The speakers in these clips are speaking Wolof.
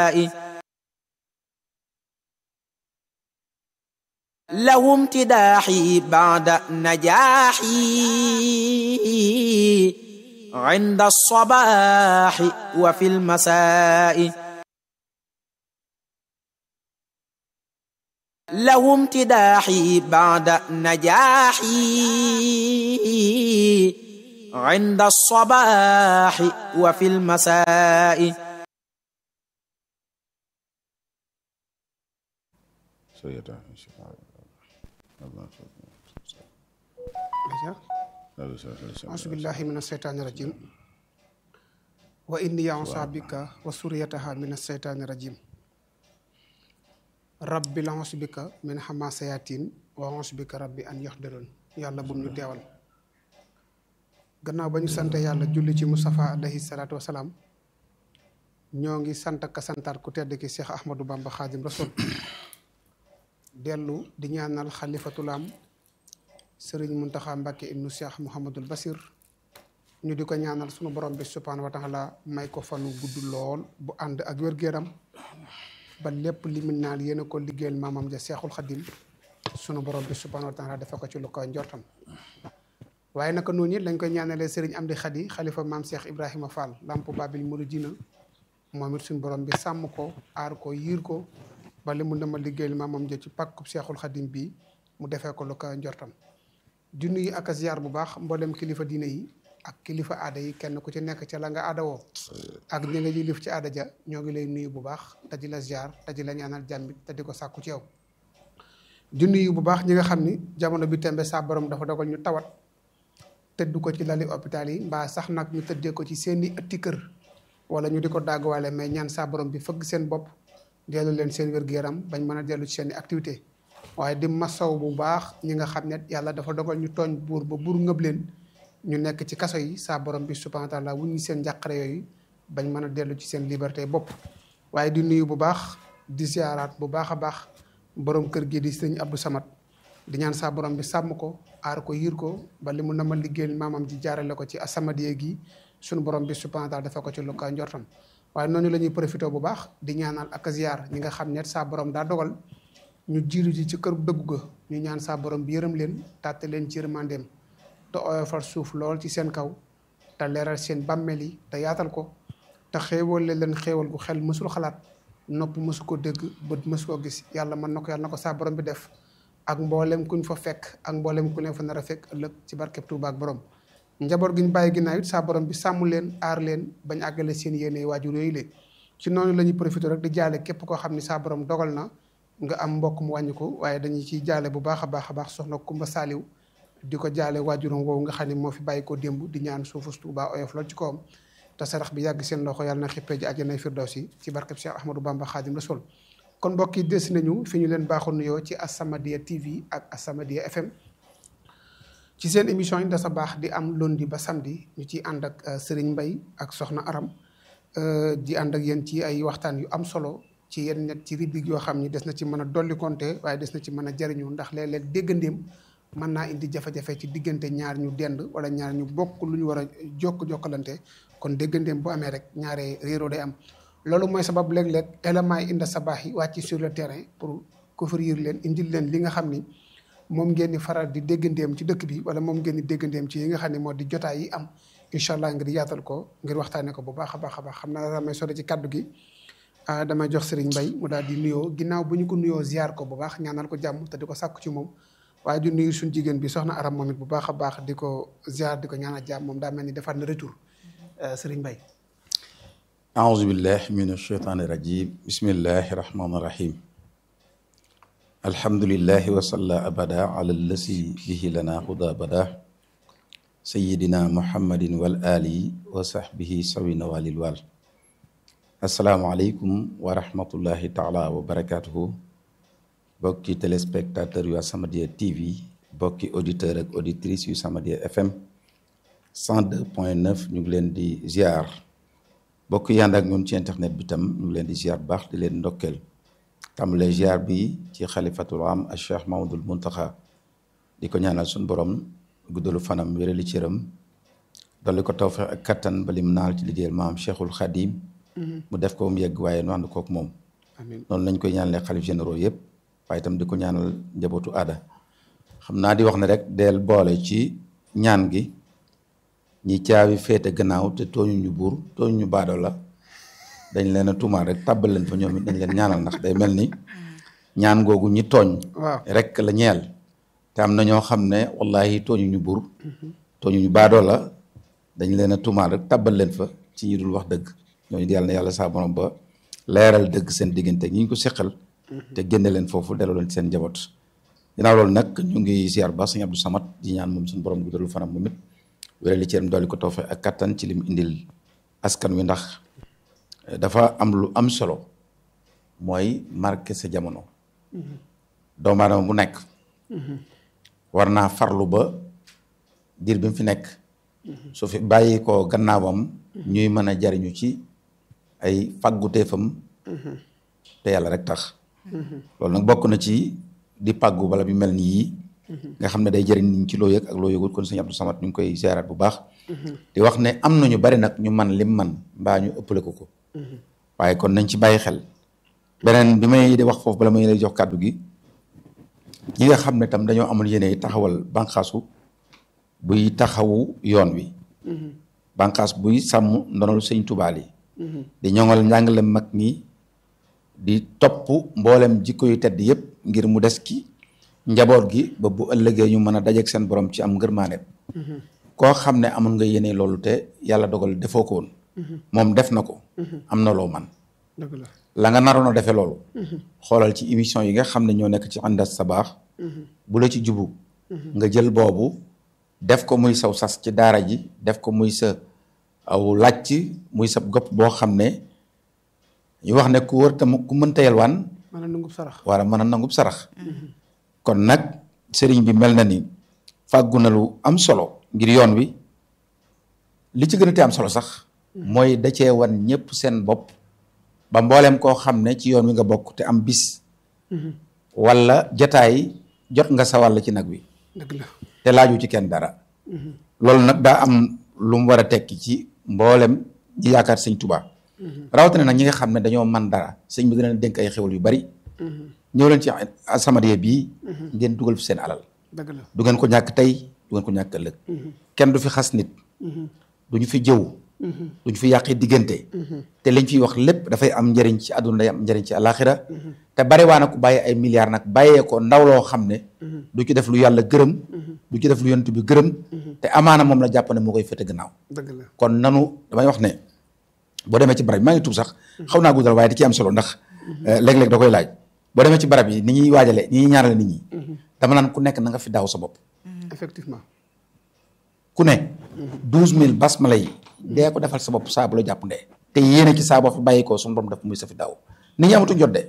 له امتداحي بعد نجاحي عند الصباح وفي المساء له امتداحي بعد نجاحي عند الصباح وفي المساء auzubillahi min asheytaani rajim wa inni ya'uuzu bika wa suriyataha min asheytaani rajim rabbi la'uuzu bika min hamasayatin wa a'uuzu bika rabbi an yaxdaroon yàlla bu ñu teewal gannaaw ba ñu sant yàlla julli ci Mustafa alayhi salaatu wasalaam ñoo ngi sant ka santaat ku tedd ki Cheikh Ahmadou Bamba Xaadim Rasul dellu di ñaanal xalifatul am sëriñ Muntaxa Mbàkke ibnu Cheikh Mouhamadul Basir ñu di ko ñaanal sunu borom bi subhaanahu wa taala may ko fanu gudd lool bu ànd ak wér-gu-yaram ba lépp li mu naan yéen a ko liggéeyal maamam ja Seexul Xadim sunu borom bi subhaanahu wa taala dafa ko ci lu ko njortam waaye naka noonu it lañ koy ñaanalee sëriñ Amdi Xadi xalifa maam Cheikh Ibrahima Fall lamp Babil Mouridina moom it suñu borom bi sàmm ko aar ko yiir ko ba li mu dama liggéeyal maamam ja ci pàkkub Seexul Xadim bii mu defee ko lu ko njortam di nuyu ak a ziar bu baax mboolem kilifa diine yi ak kilifa aada yi kenn ku ci nekk ca la nga aada woo ak ñi nga yilif ci aada ja ñoo ngi lay nuyu bu baax te di la ziar te di la ñaanal jàmm te di ko sàkku ci yow. di nuyu bu baax ñi nga xam ni jamono bi tembe saa borom dafa dogal ñu tawat tëdd ko ci lali hôpital yi mbaa sax nag ñu tëddee ko ci seeni ëtti kër wala ñu di ko dàgguwaale mais ñaan saa borom bi fëgg seen bopp dellu leen seen wér-gu-yaram bañ mën a dellu ci seeni activité waaye di masaw bu baax ñi nga xam ne yàlla dafa dogal ñu tooñ buur ba buur ngëb leen ñu nekk ci kaso yi saa borom bi subhanahu wa taala wuññi seen njàqare yooyu bañ mën a dellu ci seen liberté bopp waaye di nuyu bu baax di ziaraat bu baax a baax borom kër gi di sëñ Abdou Samad di ñaan saa borom bi sàmm ko aar ko yiir ko ba li mu nama liggéeyal maamam ji jaarale ko ci asamadiye gi suñu borom bi subhanahu wa taala dafa ko ci lu ka njortam waaye noonu la ñuy profité bu baax di ñaanal ak ziar ñi nga xam ne saa borom daa dogal ñu jiiru ji ci kër dëggu ga ñu ñaan saa borom bi yërëm leen tàtte leen ci yërmandeem te oyofal suuf lool ci seen kaw te leeral seen bàmmeel yi te yaatal ko te xéewal leen xéewal gu xel mësul xalaat nopp mësu ko dégg bët mësu ko gis yàlla mën na ko yàlla na ko saa borom bi def ak mboolem kuñ fa fekk ak mboolem ku leen fa nar a fekk ëllëg ci barkeb Tuuba ak borom njaboot gi ñu bàyyi ginnaaw it saa borom bi sàmm leen aar leen bañ àggale seen yéene waajur yooyu leen ci noonu la ñuy profité rek di jaale képp koo xam ni saa borom dogal na nga am mbokk mu wàññi ko waaye dañuy ciy jaale bu baax a baax a baax soxna Kumba Saaliw di ko jaale waajuram woowu nga xam ne moo fi bàyyi ko démb di ñaan suufus Tuuba oyof lool ci kawam te sarax bi yàgg seen loxo yàlla na xippee ji àjjanay firdawsi ci barkeb Cheikh Ahmadou Bamba Xaadim Rasul kon mbokk yi des nañu fi ñu leen baaxoon nuyoo ci As-Samadiyya TV ak As-Samadiyya FM ci seen émission yi da sa baax di am lundi ba samedi ñu ciy ànd ak Serigne Mbaye ak Soxna Aram di ànd ak yéen ci ay waxtaan yu am solo ci yenn net ci rubrique yoo xam ni des na ci mën a dolli compter waaye des na ci mën a jariñu ndax léeg-léeg déggandéem mën naa indi jafe-jafe ci diggante ñaar ñu dend wala ñaar ñu bokk lu ñu war a jokk jokkalante kon déggandéem bu amee rek ñaare réeroo day am loolu mooy sabab léeg-léeg éléments yi inda sabaax yi wàcc sur le terrain pour couvrir leen indil leen li nga xam ni moom ngeen di faral di déggandéem ci dëkk bi wala moom ngeen di déggandéem ci yi nga xam ne moo di jotaay yi am incha allah ngir yaatal ko ngir waxtaanee ko bu baax a baax a baax xam naa damay sore ci kaddu gi damay jox Serigne Mbaye mu daal di nuyoo ginnaaw bu ñu ko nuyoo ziar ko bu baax ñaanal ko jàmm te di ko sàkku ci moom waaye di nuyu suñu jigéen bi soxna Aram moom it bu baax a baax di ko ziar di ko ñaanal jàmm moom daa mel ni defaat na retour Serigne Mbaye aouzu billah min asheytaani rajim bismillahi rahmaani rahim alhamdulillahi wa salla abada ala lasi bihi lana huda bada sayidina muhammadin wal ali wa sahbihi sawina walil wal asalaamualeykum wa rahmatullahi taala wa barakatuhu bokki téléspectateur yu As-Samadiyya TV bokki auditeur ak auditrice yu As-Samadiyya FM 102 point 9 ñu ngi leen di ziar bokk yànd ak ñun ci internet bi tam ñu ngi leen di ziar baax di leen ndokkeel tàmbalee ziar bi ci xalifatul am al cheikh mahamadul muntaxa di ko ñaanal suñu borom guddalu fanam wérali cëram dolli ko tawfeex ak kattan balim naal ci liggéeyal maam cheikhul xadim mu def ko mu yegg waaye nu ànd kook moom amiin noonu lañ koy ñaanalee xalif généraux yëpp waaye itam di ko ñaanal njabootu aada xam naa di wax ne rek del boole ci ñaan gi ñi caabi féete gannaaw te tooñu ñu buur tooñu ñu baadoo la dañ leen a tuumaal rek tàbbal leen fa ñoom it dañ leen ñaanal ndax day mel ni ñaan googu ñi tooñ waaw rek la ñeel te am na ñoo xam ne wallahi tooñu ñu buur tooñu ñu baadoo la dañ leen a tuumaal rek tàbbal leen fa ci ñi dul wax dëgg ñooñu di yàlla na yàlla saa borom ba leeral dëgg seen diggante ñi ñu ko seqal te génne leen foofu delloo leen ci seen njaboot ginnaaw loolu nag ñu ngi ziar ba sëñ Abdou Samad di ñaan moom suñu borom guddalul fanam moom it wéral li ci yéen dolli ko toofe ak kattan ci lim indil askan wi ndax dafa am lu am solo mooy marqué sa jamono doomu aadama bu nekk war naa farlu ba diir bi mu fi nekk su fi bàyyi ko gannaawam ñuy mën a jariñu ci ay fagguteefam te yàlla rek tax loolu nag bokk na ci di pàggu bala bi mel ni yii nga xam ne day jëriñ nit ñi ci loo yëg ak loo yëgul kon sëñ Abdou Samad ñu ngi koy ziaraat bu baax di wax ne am nañu bari nag ñu man lim man mbaa ñu ëppale ko ko waaye kon nañ ci bàyyi xel beneen bi may di wax foofu bala may lay jox kàddu gi ñi nga xam ne tam dañoo amoon yéene taxawal bànqaasu buy taxawu yoon wi bànqaas buy sàmm ndonol sëñ Tuubaa yi di ñoŋal njàngale mag ñi di topp mboolem jikko yu tedd yëpp ngir mu des ki njaboot gi ba bu ëllëgee ñu mën a dajeeg seen borom ci am ngërmaane koo xam ne amoon nga yéene loolu te yàlla dogal defoo ko woon moom def na ko am na loo man dëgg la la nga naroon a defee loolu xoolal ci émission yi nga xam ne ñoo nekk ci àndas sa baax bu la ci jubu nga jël boobu def ko muy saw sas ci daara ji def ko muy sa aw làcc muy sa gopp boo xam ne ñu wax ne ku wër tam ku mënta yelwaan mën a nungub sarax wala mën a nangub sarax kon nag sëriñ bi mel na ni fàggu na lu am solo ngir yoon wi li ci gën a te am solo sax mooy da cee wan ñëpp seen bopp ba mbooleem koo xam ne ci yoon wi nga bokk te am bis wala jataay jot nga sa wàll ci nag wi dëgg la te laaju ci kenn dara loolu nag daa am lu mu war a tekki ci mboolem ñi yaakaar sëñ Tuubaa rawatina nag ñi nga xam ne dañoo man dara sëñ bi dina leen dénk ay xewal yu bari ñëw leen ci As-Samadiyya bii ngeen dugal fi seen alal dëgg la du ngeen ko ñàkk tey du ngeen ko ñàkk ëllëg kenn du fi xas nit du ñu fi jëw du ñu fi yàqi diggante te liñ fiy wax lépp dafay am njëriñ ci àdduna day am njëriñ ci àllaaxira te bari waa na ku bàyyi ay milliards nag bàyyee ko ndaw loo xam ne du ci def lu yàlla gërëm du ci def lu yonent bi gërëm te amaana moom la jàpp ne moo koy fete gannaaw dëgg la kon nanu damay wax ne boo demee ci barab yi maa ngi tuub sax xaw naa guddal waaye da ci am solo ndax léeg-léeg da koy laaj boo demee ci barab yi ni ñuy waajale ni ñuy ñaarale nit ñi dama naan ku nekk na nga fi daaw sa bopp effectivement ku ne douze mille basmala yi dee ko defal sa bopp saa bu la jàpp ndee te yéene ci saa boo fi bàyyi ko suñu borom def muy sa fi daaw nit ñi amatuñ jot de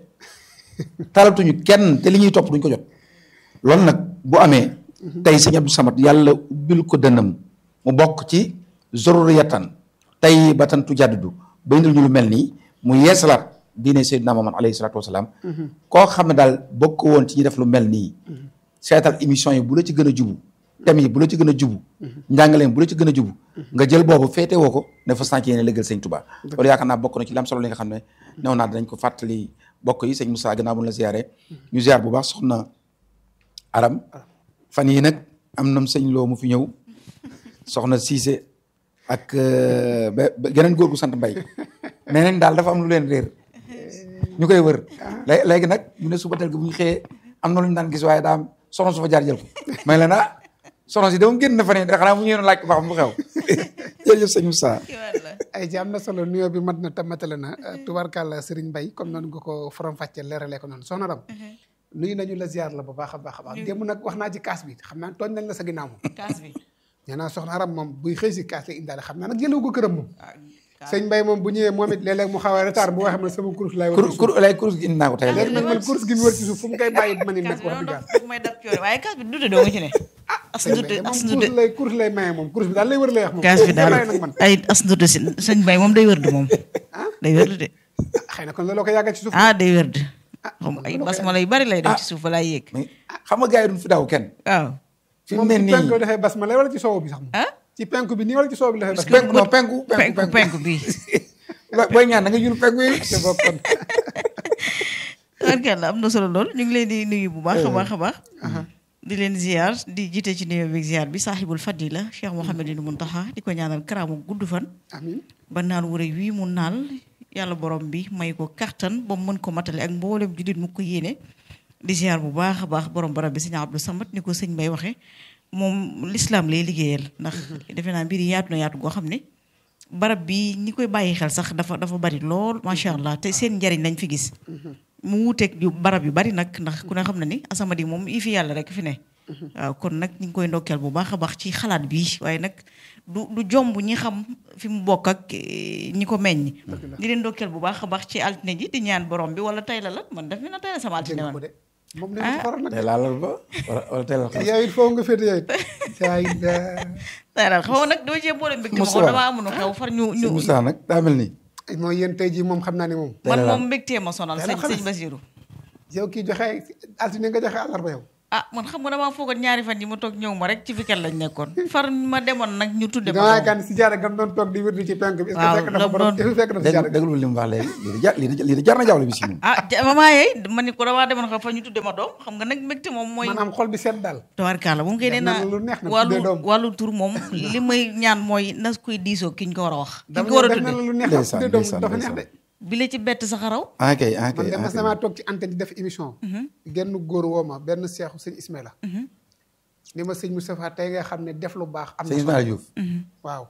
talatuñu kenn te li ñuy topp duñ ko jot loolu nag bu amee tey sëñ Abdou Samad yàlla ubbil ko dënnam mu bokk ci zurriyatan tey ba tan tu jaddidu ba indil ñu lu mel nii mu yeesalaat diine Seydina Muhammad alayhi salaatu wasalaam koo xam ne daal bokk woon ci ñi def lu mel nii seetal émission yi bu la ci gën a jubu thème yi bu la ci gën a jubu njàngaleen bu la ci gën a jubu nga jël boobu féete woo ko ne fa sànc yéene lëggal sëñ Tuubaa loolu yaakaar naa bokk na ci lam solo li nga xam ne new naa danañ ko fàttali bokk yi sëñ Moussa gannaaw bu ñu la ziyaare ñu ziyaar bu baax soxna aram fan yii nag am nam sëñ loo mu fi ñëw soxna Cissé ak ba geneen góor gu sant mbay nee nañ daal dafa am lu leen réer ñu koy wër lé- léegi nag ñu ne suba tel gi bu ñu xëyee am na lu ñu daan gis waaye daa am soxna su fa jaar jël ko may leen ah soxna si dama génn na fa ne xanaa mu ñëw laaj ko ba xam lu xew jërëjëf sëñ Moussa ay ci am na solo nuyoo bi mat na te matale na tubarkàlla Serigne Mbaye comme noonu nga ko faram fàccee leeralee ko noonu soxna Ram nuyu nañu la ziar la bu baax a baax a baax démb nag wax naa ci kaas bi xam naa tooñ nañ la sa ginnaaw moom kaas bi nee naa soxna Aram moom buy xëy si kaas la indaale xam naa nag jëlewu ko këram moom sëñ Mbaye moom bu ñëwee moom it léeg-léeg mu xaw a retard bu waxee man sama kurus laay war kur kur lay kurus gi indi naa ko tey léegi nag man kurus gi mu wër ci suuf fu mu koy bàyyi ma ni kaas nekk bi wax noonu dëgg yàlla daf may dab coore waaye kaas bi dute doo nga ci ne as sëñ ndute Mbaye as moom ndute kurus lay kurus lay maye moom kurus bi daal lay wër lay wax moom kaas bi daal lay nag man ay as ndute si sëñ Bay moom day wërdu moom day wërdu de xëy na kon looloo ko yàggal ci suuf ah day wërdu xam ay basmala yu bari lay def ci suuf fa laay yéeg mais xam nga gars yi duñ fi daaw kenn waaw fi mu moom ne ci penku nii dafay bas ma lay wala ci soow bi sax moom ah ci penku bi nii wala ci soow bi dafay bas penku non penku penku penku penku bi booy ñaan da nga yul penku yi te bokkoon barkalla am na solo lool ñu ngi leen di nuyu bu baax a baax a baax di leen ziar di jiite ci nuyoo bi ziar bi saaxibul fadila Cheikh Mouhamadou Mountakha di ko ñaanal karaamu gudd fan amin ba naal wu rëy wii mu naal yàlla borom bi may ko kattan ba mu mën ko matale ak mboolem jullit mu ko yéene di ziar bu baax a baax borom barab bi sëñ Abdou Samad ni ko sëñ Bay waxee moom l'islam lay liggéeyal ndax defe naa mbir yi yaatu na yaatu goo xam ne barab bi ñi koy bàyyi xel sax dafa dafa bari lool macha allah te seen njariñ lañ fi gis mu wuuteeg yu barab yu bari nag ndax ku ne xam na ni asamadi moom yi fi yàlla rek fi ne waaw kon nag ñu ngi koy ndokkeel bu baax a baax ci xalaat bi waaye nag du du jomb ñi xam fi mu bokk ak eh, ñi ko meññ di leen ndokkeel bu baax a baax ci altine ji di ñaan borom bi wala tay la la man daf mi na tay la sama altine dégg man ko de moom ne ko xoral nag tey laalal ba wala wala tey la xam yow it foofu nga féete yow it saa yi tay la xaw ma nag dama cee boole mbégte ma Moussa. ko damaa amoon xew far ñu sëñ ñu Moussa nag daa mel ni mooy yéen tey jii moom xam naa ne moom tey man la moom mbégtee ma sonal Tey la sëñ xalaat. sëñ Basiru yow kii joxe altine nga joxe àllarba yow ah man xam nga damaa foogoon ñaari fan yi ma toog ñëw ma rek ci weekend lañ nekkoon far ma demoon nag ñu tudde damaa ma yaakaar ni si jaara gam doon toog di wérdi ci penk bi est-ce que Waaw, fekk na fa la borom doon- est-ce que fekk na fi jaara dégg déglu li mu wax léegi lii de jar lii de lii de jar na jawle bi si ñun ah ja- maman yeey ma ni ko damaa demoon xam fa ñu tudde ma doom xam nga nag mbégte moom mooy maanaam xol bi seet daal tawarkaala moom koy nee Def na naa lu neex nag wàllu tuddee doom. wàllu tur moom li may ñaan mooy nas koy diisoo ki ñu ko war a wax ki ñu dama ko war a def na la tudde lu neex Ndeysaan, tuddee doom ndeysaan, dafa neex de ndeysaan. bi la ci bett sax a raw ah kay ah man kay de ah mas kay damaa toog ci antenne di def émission genn góor woo ma benn seexu sëñ Ismaïla ni ma sëñ Moustapha tey nga xam ne def lu baax am sëñ na Ismaïla Diouf waaw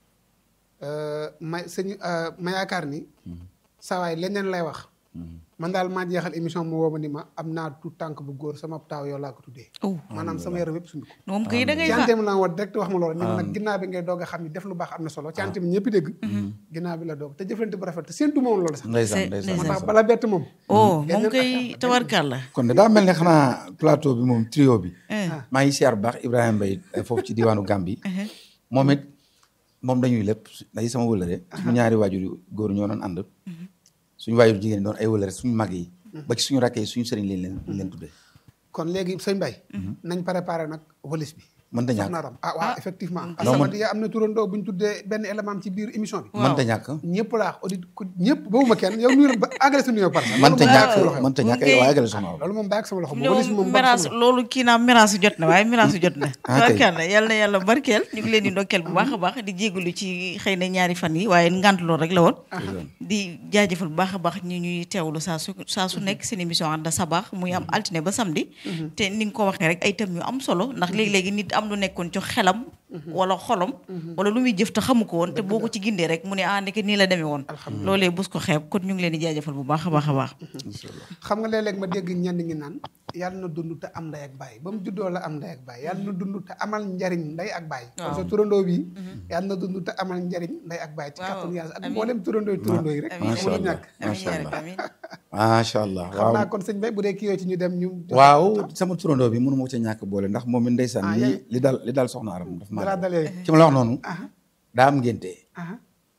ma sëñ ma yaakaar ni sawaay leneen lay wax man daal maa jeexal émission mu woo ma ni ma am naa tout tànk bu góor sama taaw yow laa ko tuddee oh maanaam sama yaram yëpp suñu ko moom kay da ngay ci fa antenne la woon direct wax ma loolu ni ma nag ginnaaw bi ngay doog a xam ni def lu baax am na solo ci antenne bi ñëpp dégg ginnaaw bi la doog te jëflante bu rafet te séentu moom loolu sax ndeysaan C'est- ndeysaan moo tax ndeysaan. bala bett moom oh moom Leneen koy affaire- tawarkaala kon de daa mel ne xanaa plateau bi moom trio bi Eh. maa ngi siyaar bu baax Ibrahima Mbaye eh, foofu ci diwaanu Gambie moom it moom dañuy lépp day sama wëlëre suñu ñaari waajur yu góor ñoo doon ànd suñu waajur jigéen doon ay wëlëre suñu mag yi ba ci suñu rakk yi suñu sëriñ leen leen leen tuddee kon léegi sëñ Mbaye nañ préparé nag walis bi mënta ñàkk soxna Aram ah waaw effectivement Non, As-Samadiyya am na turandoo bu ñu tuddee benn élément ci biir émission bi mënta ñàkk ñëpp laa audit ku ñëpp bawuma kenn yow nuyu ba àggale sa nuyoo par mënta loolu moom ñàkk bàyyi ak sama loxo mënta Moom ñàkk kay- waaye gën a soxna loolu moom bàyyi ak sama loxo ne walis bi moom moom bàyyi ak miraas sama loxo. loolu kii naa miraasu jot na waaye miraasu jot na Ah, kay. tawarkaala yàlla na yàlla barkeel ñu ngi leen di ndokkeel bu baax a baax di jégalu ci xëy na ñaari fan yi waaye ngant loolu rek la woon di jaajëfal bu baax a baax ñi ñuy teewlu saa su saa su nekk seen émission ànd sabaax muy am altine ba samedi te ni nga ko waxee rek ay thèmes yu am solo ndax léegi-léegi nit am lu nekkoon ci xelam wala xolom wala lu muy jëf te xamu ko woon te boo ko ci gindee rek mu ne ah ndeke nii la demee woon loolee bus ko xeeb kon ñu ngi leen di jaajëfal bu baax a baax a baax xam nga léeg-léeg ma dégg ñenn ñi naan yàlla na dund te am ndey ak baay ba mu juddoo la am ndey ak baay yàlla na dund te amal njariñ ndey ak baay kon sa turandoo bi yàlla na dund te amal njariñ ndey ak baay ci Waaw, kàttanu yàlla ak amiin. mboolem turandoo yi turandoo yi rek amiin macha mënul allah ñàkk amiin macha yaa allah rabbi, amiin macha allah xam naa waaw kon sëñ Bay bu dee kii yooyu ci ñu dem ñu waaw sama turandoo bi mënu ma ko ca ñàkk boole ndax moom it ndeysaan Ah, li yaay- li dal li dal soxna aram daf dalaa maa dal yooyu ci ma la wax noonu aha daa am ngénte aha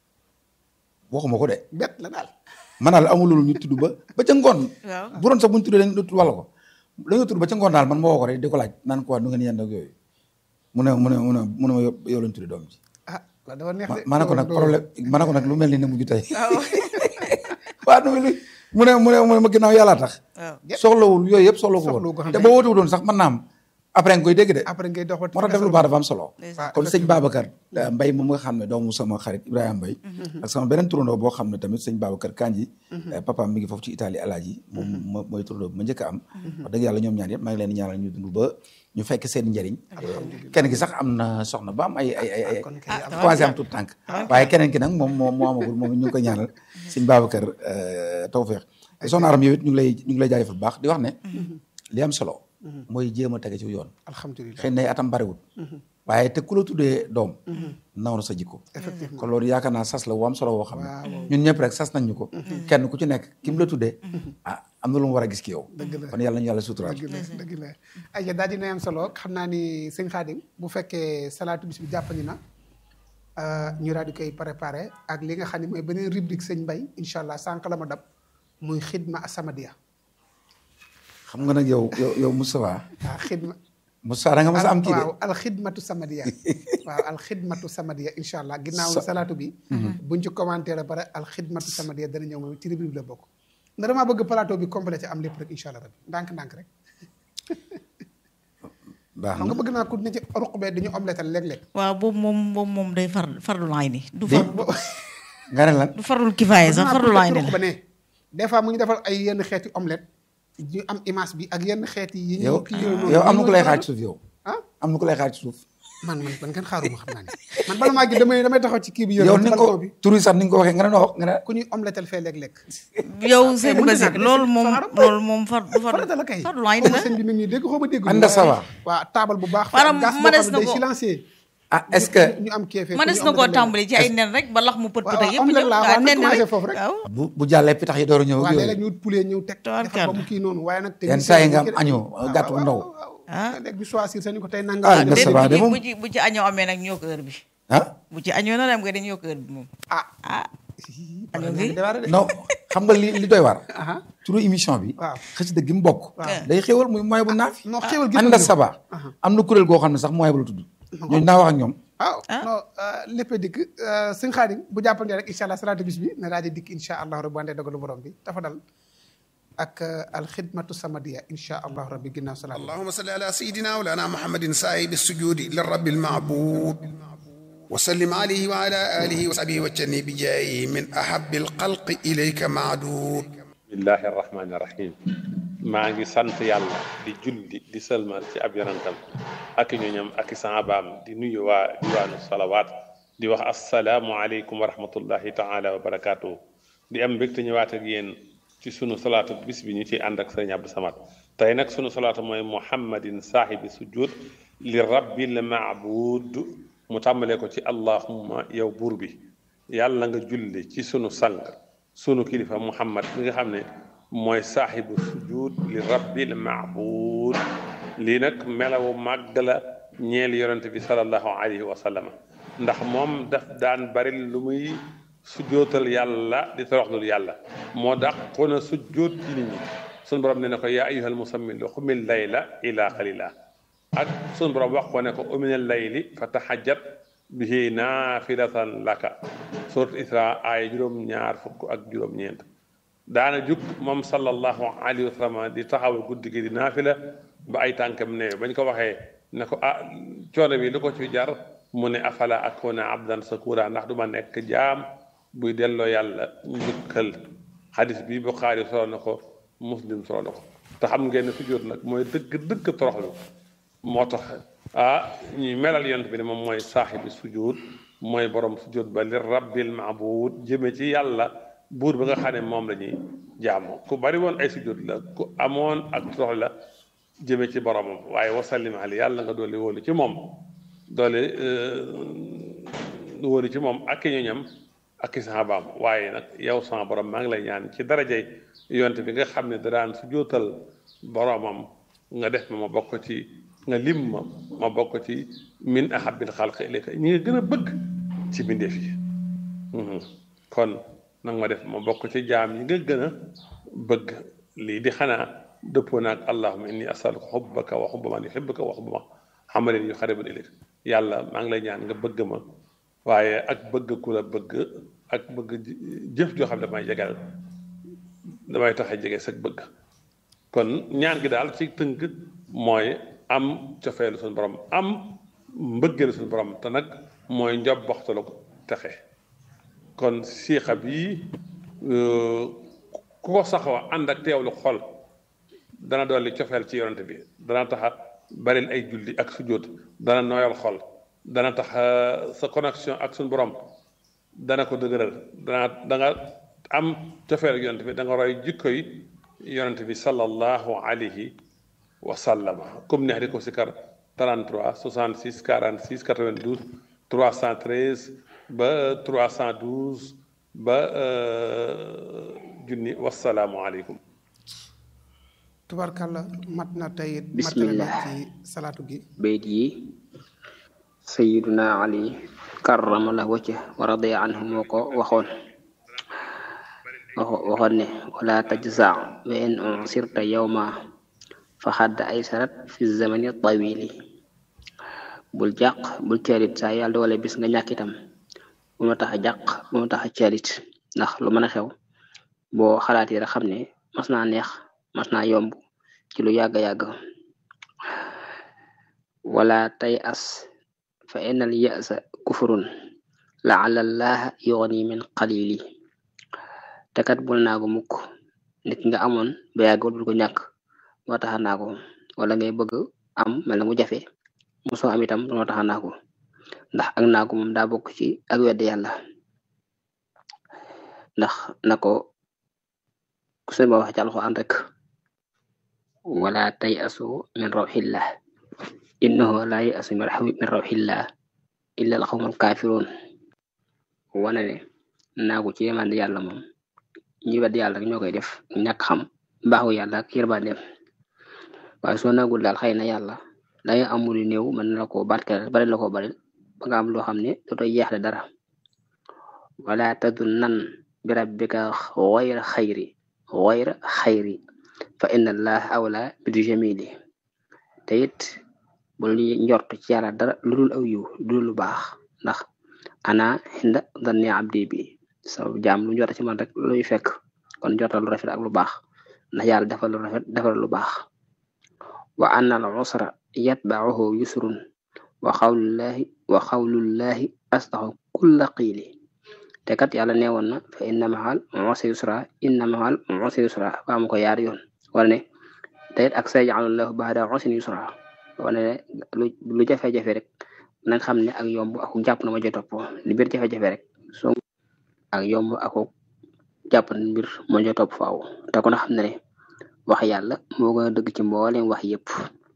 waxuma ko de bett la daal man daal amul lu ñu tudd ba ba ca ngoon waaw bu doon sax bu ñu tuddee dañu tudd wàll ko dañoo tudd ba ca ngoon daal man ma woo ko rek di ko laaj naan ko waa nu ngeen yend ak yooyu mu ne mu ne mu ne mu ne ma yow yow lañ tudde doom ji ah la dafa neex de ma ne ko nag doo- problème ma ne ko nag lu mel ni ne mujj tey waa nu mel ni mu ne mu ne mu ne ma ginnaaw yàlla tax waaw soxlawul yooyu yëpp soxla ko Soxlawu ko woon xam te ne- boo woote doon sax mën naa am après nga koy dégg de après ngay dox moo tax def lu baax dafa am solo Ndeysaan. kon sëñ Babacar eh, Mbay moom nga xam ne doomu sama xarit Ibrahima Mbay ak sama beneen turandoo boo xam ne tamit sëñ Babacar Kanji papa mi ngi foofu ci Italie alaaji moom mo mooy turandoo bi ma njëkk a am wax dëgg yàlla ñoom ñaar yëpp maa ngi leen di ñaanal ñu dund ba ñu fekk seen njëriñ kenn ki sax am na soxna ba am ay ay ay ay kon kay am commencé am tout tànk waaye keneen ki nag moom moo moo amagul moom it ñu ngi ko ñaanal sëñ Babacar eh, tawfeex soxna Aram yow it ñu ngi lay ñu ngi lay jaajëfal bu baax di wax ne li am solo mooy jéem a tege ci yoon alhamdulilah xëy na ay atam bariwul waaye te ku la tuddee doom naw na sa jikko effectivement kon loolu yaakaar naa sas la wu am solo woo xam ne Waaw. ñun ñëpp rek sas nañ ñu ko kenn ku ci nekk ki mu la tuddee ah am na lu mu war a gis ki yow Dëgg la. kon yàlla ñu yàlla suturaal dëgg la dëgg la ay daal dina am solo xam naa ni sëñ Xaadim bu fekkee salaatu bis bi jàppandi na euh, ñu daal di koy préparé ak li nga xam ne mooy beneen rubrique sëñ Mbay incha allah sànq la ma dab muy xidma As-Samadiyya xam nga nag yow yow yow Moustapha waaw xidma Moussa da nga mos a am kii de waaw alxidmatu samadiya waaw alxidmatu samadiya incha allah ginnaaw Sa- salaatu bi buñ ci commentaire ba pare alxidmatu samadiya dana ñëw moom ci rubrique bi la bokk ndax damaa bëgg plateau bi complété am lépp rek incha allah rabbi ndànk-ndànk rek baax xam na nga bëgg naa ku ne ci ruq bee dañu omletal léeg-léeg waaw boobu moom boobu moom day far fardu laay ni du far nga ne lan du farul kifaaya sax fardu laay ni ruq la ba ne des fois mu ngi defal ay yenn xeeti omelette ñu am image bi ak yenn xeeti yi yow ñu kii yooyu noonu yow am na ku lay ñu- xaaj suuf yow ah am na ku lay xaaj suuf man man man kenn xaaruma xam naa ne man bala maa gi damay damay taxaw ci kii bi yow yore ni ci nga ko balcon bi tur yi sax ni nga ko waxee nga ne noo nga ne ku ñuy omletal fee léeg-léeg yow sëñ mënut a Basir ñàkk de, loolu moom Fara. loolu moom far du far farata la kay fardu laay ni xaw ma la sëñ bi mi ngi ñuy dégg xaw ma dégg Anda ça va. waaw taabal bu baax Maanaam gas boo mënees xam na ne day ko- silencieux ah est-ce que ñu am keefee mënees na koo tàmbali ci ay nen rek ba lax mu pët pët ak waaw, yëpp omelette ñëw laa, waaw waaw, na nen commencé rek foofu rek. waaw bu bu jàllee pitax yi door a ñëw ak waaw yooyu léeg-léeg ñu wut poulet ñëw teg Tabarkalla. defar ba mu kii noonu waaye nag Yenn saa yi nga am año, gàtt bu ndaw. ah léegi bi choisir sañu ko tey nanga Ah, def. nga déedéet ça va de bu ci moom. bu ci bu ci añoo amee nag ñoo ko heure bi ah bu ci añoo na dem nga dañ ñoo ko heure bi moom ah ah añoo ñaa gi ngi démarré de. non xam nga li li doy war aha turu émission bi waaw. xasida gi mu bokk Waaw. day xéwal muy mooy bu naafi non xéwal gi ànda ñëw. saba Aha. am na kuréel goo xam ne sax mooy bu la tudd ñooñu naa wax ak ñoom waaw non lépp a dikk sëñ Xaadim bu jàppandee rek incha allah salaatu bis bi na daal di dikk incha allah rabbi wante dogalu borom bi dafa dal ak alxidmatu samadiya incha allah rabbi ginnaaw salaatu اللهم صل على سيدنا ولانا محمد سائب السجود للرب المعبود وسلم عليه وعلى آله وصحبه وجني بجاهه من أحب الخلق إليك معدود bismillahi rahmaani rahim maa ngi sant yàlla di julli di sëlmal ci ab yonantam ak i ñoñam ak i saabaam di nuyu waa diwaanu salawaat di wax asalaamu aleykum wa rahmatullahi taala wa barakaatuhu di am mbégte ñëwaat ak yéen ci sunu salaatu bis bi ñu ciy ànd ak sëriñ Abdou Samad tey nag sunu salaatu mooy muhammadin saahibi sujud li rabbil maabud mu tàmbalee ko ci allahumma yow buur bi yàlla nga julli ci sunu sang sunu kilifa muhammad mi nga xam ne mooy saaxibu sujud li rabbil maabud lii nag melawu màgg la ñeel yonente bi salallahu alayhi wa sallam ndax moom daf daan bari lu muy sujootal yàlla di toroxlul yàlla moo dàqoon a sujjoot ci nit ñi sunu borom ne ne ko yaa ayyuhal musammil xumil layla ila qalila ak sunu borom wax ko ne ko uminal layli fa tahajjat bihi naafilatan laka surat isra aaya juróom-ñaar fukk ak juróom-ñeent daana jug moom sallallahu alayhi wa sallam di taxawal guddi gi di naafila ba ay tànkam ne bañ ko waxee ne ko ah coono bi lu ko ci jar mu ne afala akuna abdan sakura ndax du ma nekk jaam buy delloo yàlla njukkal xadis bi Buxaari solo na ko muslim solo na ko te xam ngeen ne sujjóot nag mooy dëgg dëgg toroxlu moo tax ah ñuy melal yont bi ne moom mooy saaxibi sujud mooy borom sujud ba li rabbil maabud jëme ci yàlla buur ba nga xam ne moom la ñuy jaamu ku bari woon ay sujud la ku amoon ak torox la jëme ci boromam waaye wasallim ali yàlla nga doole wóolu ci moom doole wóolu ci moom ak i ñoñam ak i saxaabaam waaye nag yow sama borom maa ngi lay ñaan ci darajay yonte bi nga xam ne da daan sujootal boromam nga def ma ma bokk ci nga lim ma ma bokk ci min ahabbil xalq ilayka ñi nga gën a bëgg ci bindeef yi kon nag ma def ma bokk ci jaam ñi nga gën a bëgg lii di xanaa dëppoo naag allahuma inni asaluka xubbaka wa xubba man yuhibbuka wa xubba ma xamalin yu xaribun ilayka yàlla maa ngi lay ñaan nga bëgg ma waaye ak bëgg ku la bëgg ak bëgg jëf joo xam ne damay jegal damay tax a jege sag bëgg kon ñaan gi daal ci tënk mooy am cofeelu suñu borom am mbëggeelu suñu borom te nag mooy njob waxtalu texe kon siixa bi ku ko saxoo ànd ak teewlu xol dana dolli cofeel ci yonante bi dana taxa baril ay julli ak sujjóot dana nooyal xol dana tax sa connexion ak suñu borom dana ko dëgëral dana da nga am cofeel ak yonante bi da nga roy jikko yi yonante bi sallallahu alayhi wa sallama comme neex di ko si kar 33 66 46 92 313 ba 312 ba junni wasalaamualeykum. tubarkalla mat na tey matale na bismillah ci salaatu gi bayt yi sayiduna ali karrama la wacca wa radiya anhu moo ko waxoon waxo waxoon ne wala tajza wa in unsirta yawma fa xadd ay sarat fi zamani tawili bul jàq bul ceelit saa yàlla doole bis nga ñàkk itam bu ma tax a jàq bu ma tax a ceelit ndax lu mën a xew boo xalaatee rek xam ne mas naa neex mas naa yomb ci lu yàgg yàgg wala tay as fa innal ya'sa kufrun la'alla allaha yughni min qalili te kat bul naagu mukk nit nga amoon ba yàggul bul ko ñàkk moo tax a naagu wala ngay bëgg am mel na mu jafe mosoo am itam moo tax a naagu ndax ak naagu moom daa bokk ci ak wedd yàlla ndax na ko ku sëñ ba wax ci alxuraan rek wala tay asu min rawxillah innahu la yasu min rawxillah illa alxawmul kaafiruun wane ne naagu ci yemande yàlla moom ñi wedd yàlla rek ñoo koy def ñàkk xam mbaaxu yàlla ak yërmandeem waaye soo naagul daal xëy na yàlla danga amul néew mën na la koo barkeel bari la ko bari ba nga am loo xam ne dootoo yeexle dara wala tadunnan bi rabbika xayra xayri xayra xayri fa inna allaha awla bi jamili te it bul njort ci yàlla dara lu dul aw yiw lu dul lu baax ndax ana xinda danni abdi bi sa jaam lu njort ci man rek luy fekk kon njortal lu rafet ak lu baax ndax yàlla defal lu rafet defal lu baax wa anna al usra yatba'uhu yusrun wa xawlullahi wa xawlullahi astaxu kulla qiili te kat yàlla neewoon na fa inna mahal usri yusra inna mahal usri yusra waa mu ko yaar yoon wala ne te it ak sayaj'alullahu ba'da usrin yusra wala ne lu lu jafe-jafe rek nañ xam ne ak yomb ak jàpp na ma jo topp li biir jafe-jafe rek so ak yomb ak jàpp na mbir moo jo topp faaw te kon xam ne ne wax yàlla moo gën a dëgg ci mboolem wax yépp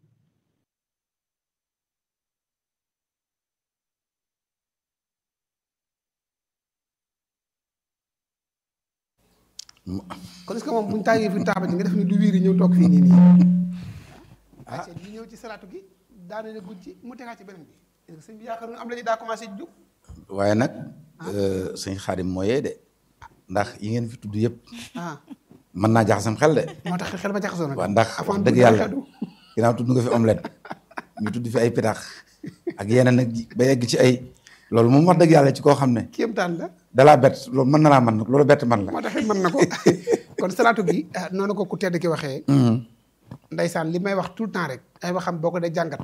kon est-ce que moom bu ñu taagee fi taaba ji nga def ni du wiiri ñëw toog fii nii nii ah ñu ñëw ci salaatu gi daane na gudd ci mu tegaat ci beneen bi sëñ bi yaakaar am la ñu daa commencé jub waaye nag sëñ Xaadim mooyee de ndax yi ngeen fi tudd yëpp ah mën naa jaxasam xel de moo tax xel ba jaxasoo nag waaw ndax wax avant dëgg bu yàlla xedu. ginnaaw tudd nga fi omelette ñu tudd fi ay pitax ak yeneen nag ba yegg ci ay loolu moom wax dëgg yàlla ci koo xam ne kéemtaan la dalaa bett loolu mën na laa man nag loolu bett man la moo tax it mën na ko kon salaatu gi ah, noonu ko ku tedd ki waxee ndaysaan li may wax tout le temps rek ay waxam boo ko dee jàngat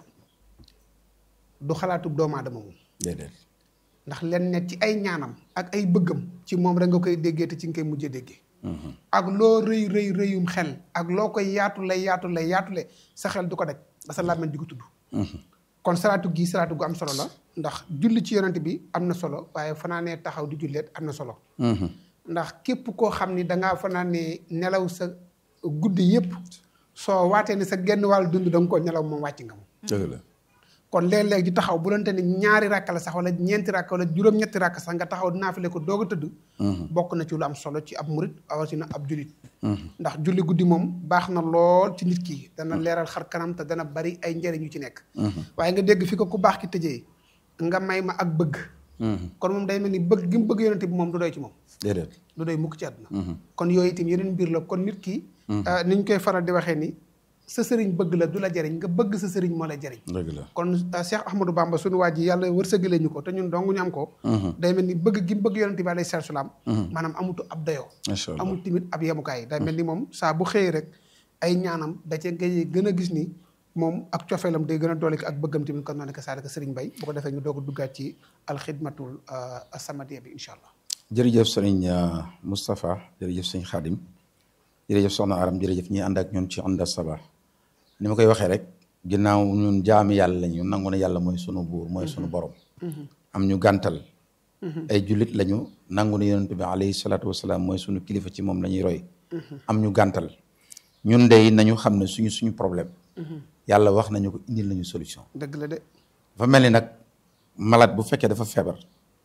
du xalaatu doomu aadama moom déedéet ndax len ne ci ay ñaanam ak ay bëggam ci moom rek nga koy déggee te ci nga koy mujjee déggee ak loo rëy rëy rëyum xel ak loo koy yaatule yaatule yaatule sa xel du ko daj ba sa làmmiñ di ko tudd kon salaatu gi salaatu gu am solo la ndax julli ci yonent bi am na solo waaye fanaanee taxaw di julleet am na solo ndax képp koo xam ni dangaa fanaanee nelaw sa guddi yépp soo waatee ni sa genn wàll dund da nga ko nelaw moom wàcc nga moom dëgg la kon léeg-léeg di taxaw bu doonte ni ñaari rakk la sax wala ñeenti rakk wala juróom-ñetti rakk sax nga taxaw naafile ko doog a tëdd bokk na ci lu am solo ci ab murit awatina ab julit ndax julli guddi moom baax na lool ci nit ki dana leeral xar kanam te dana bari ay njëriñ yu ci nekk waaye nga dégg fi ko ku baax ki tëjee nga may ma ak bëgg kon moom day mel ni bëgg gi mu bëgg yonente bi moom du doy ci moom déedéet du doy mukk ci àdduna kon yooyu itam yeneen mbir la kon nit ki ni ñu koy faral di waxee ni sa sëriñ bëgg la du la jariñ nga bëgg sa sëriñ moo la jariñ dëgg la kon uh, Cheikh Ahmadou Bamba suñu waa ji yàlla wërsëgale ñu ko te ñun dong ñu am ko day mel ni bëgg gi mu bëgg yonente bi alayhi salaatu salaam maanaam amutu ab dayoo macha allah amul tamit ab yemukaay day mel ni moom saa bu xëyee rek ay ñaanam da cee ngay gën a gis ni moom ak cofeelam day gën a doole ak bëggam tamit kon noonu ko saa rek sëriñ Bay bu ko defee ñu doog a duggaat ci alxidmatul uh, samadiya bi incha allah jërëjëf sëriñ Moustapha jërëjëf sëriñ Xaadim jërëjëf soxna Aram jërëjëf ñi ànd ak ñun ci Onda Sabah ni ma koy waxee rek ginnaaw ñun jaami yàlla lañu nangu ne yàlla mooy sunu buur mooy sunu borom am ñu gàntal ay jullit lañu nangu ne yonent bi alayhi salaatu wasalaam mooy sunu kilifa ci moom la ñuy roy am ñu gàntal ñun de nañu xam ne suñu suñu problème yàlla wax nañu ko indil nañu solution dëgg la de dafa mel ni nag malade bu fekkee dafa feebar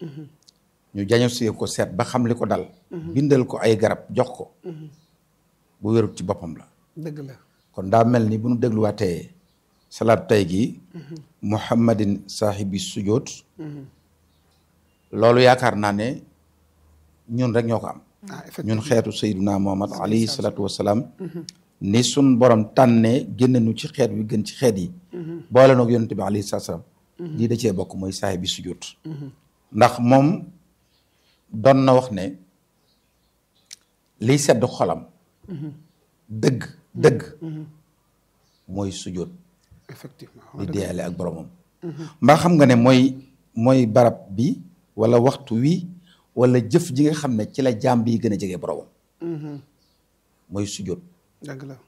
ñu diagnostiqué ko seet ba xam li ko dal bindal ko ay garab jox ko bu wérut ci boppam la dëgg la kon daa mel ni bu nu dégluwaatee salaatu tey gi muhammadin saahibi sujoot loolu yaakaar naa ne ñun rek ñoo ko am ah effectivement ñun xeetu sayyiduna muhammad alayhi salaatu wasalaam ni sun borom tànnee génne nu ci xeet wi gën ci xeet yi boole noog yonent bi alayhi salaam lii da cee bokk mooy saay bi sujjóot ndax moom doon na wax ne liy sedd xolam dëgg dëgg mooy sujjóot effectivement di deeyale ak boromam mbaa xam nga ne mooy mooy barab bi wala waxtu wi wala jëf ji nga xam ne ci la jaam bi gën a jege boromam mooy sujjóot dëgg la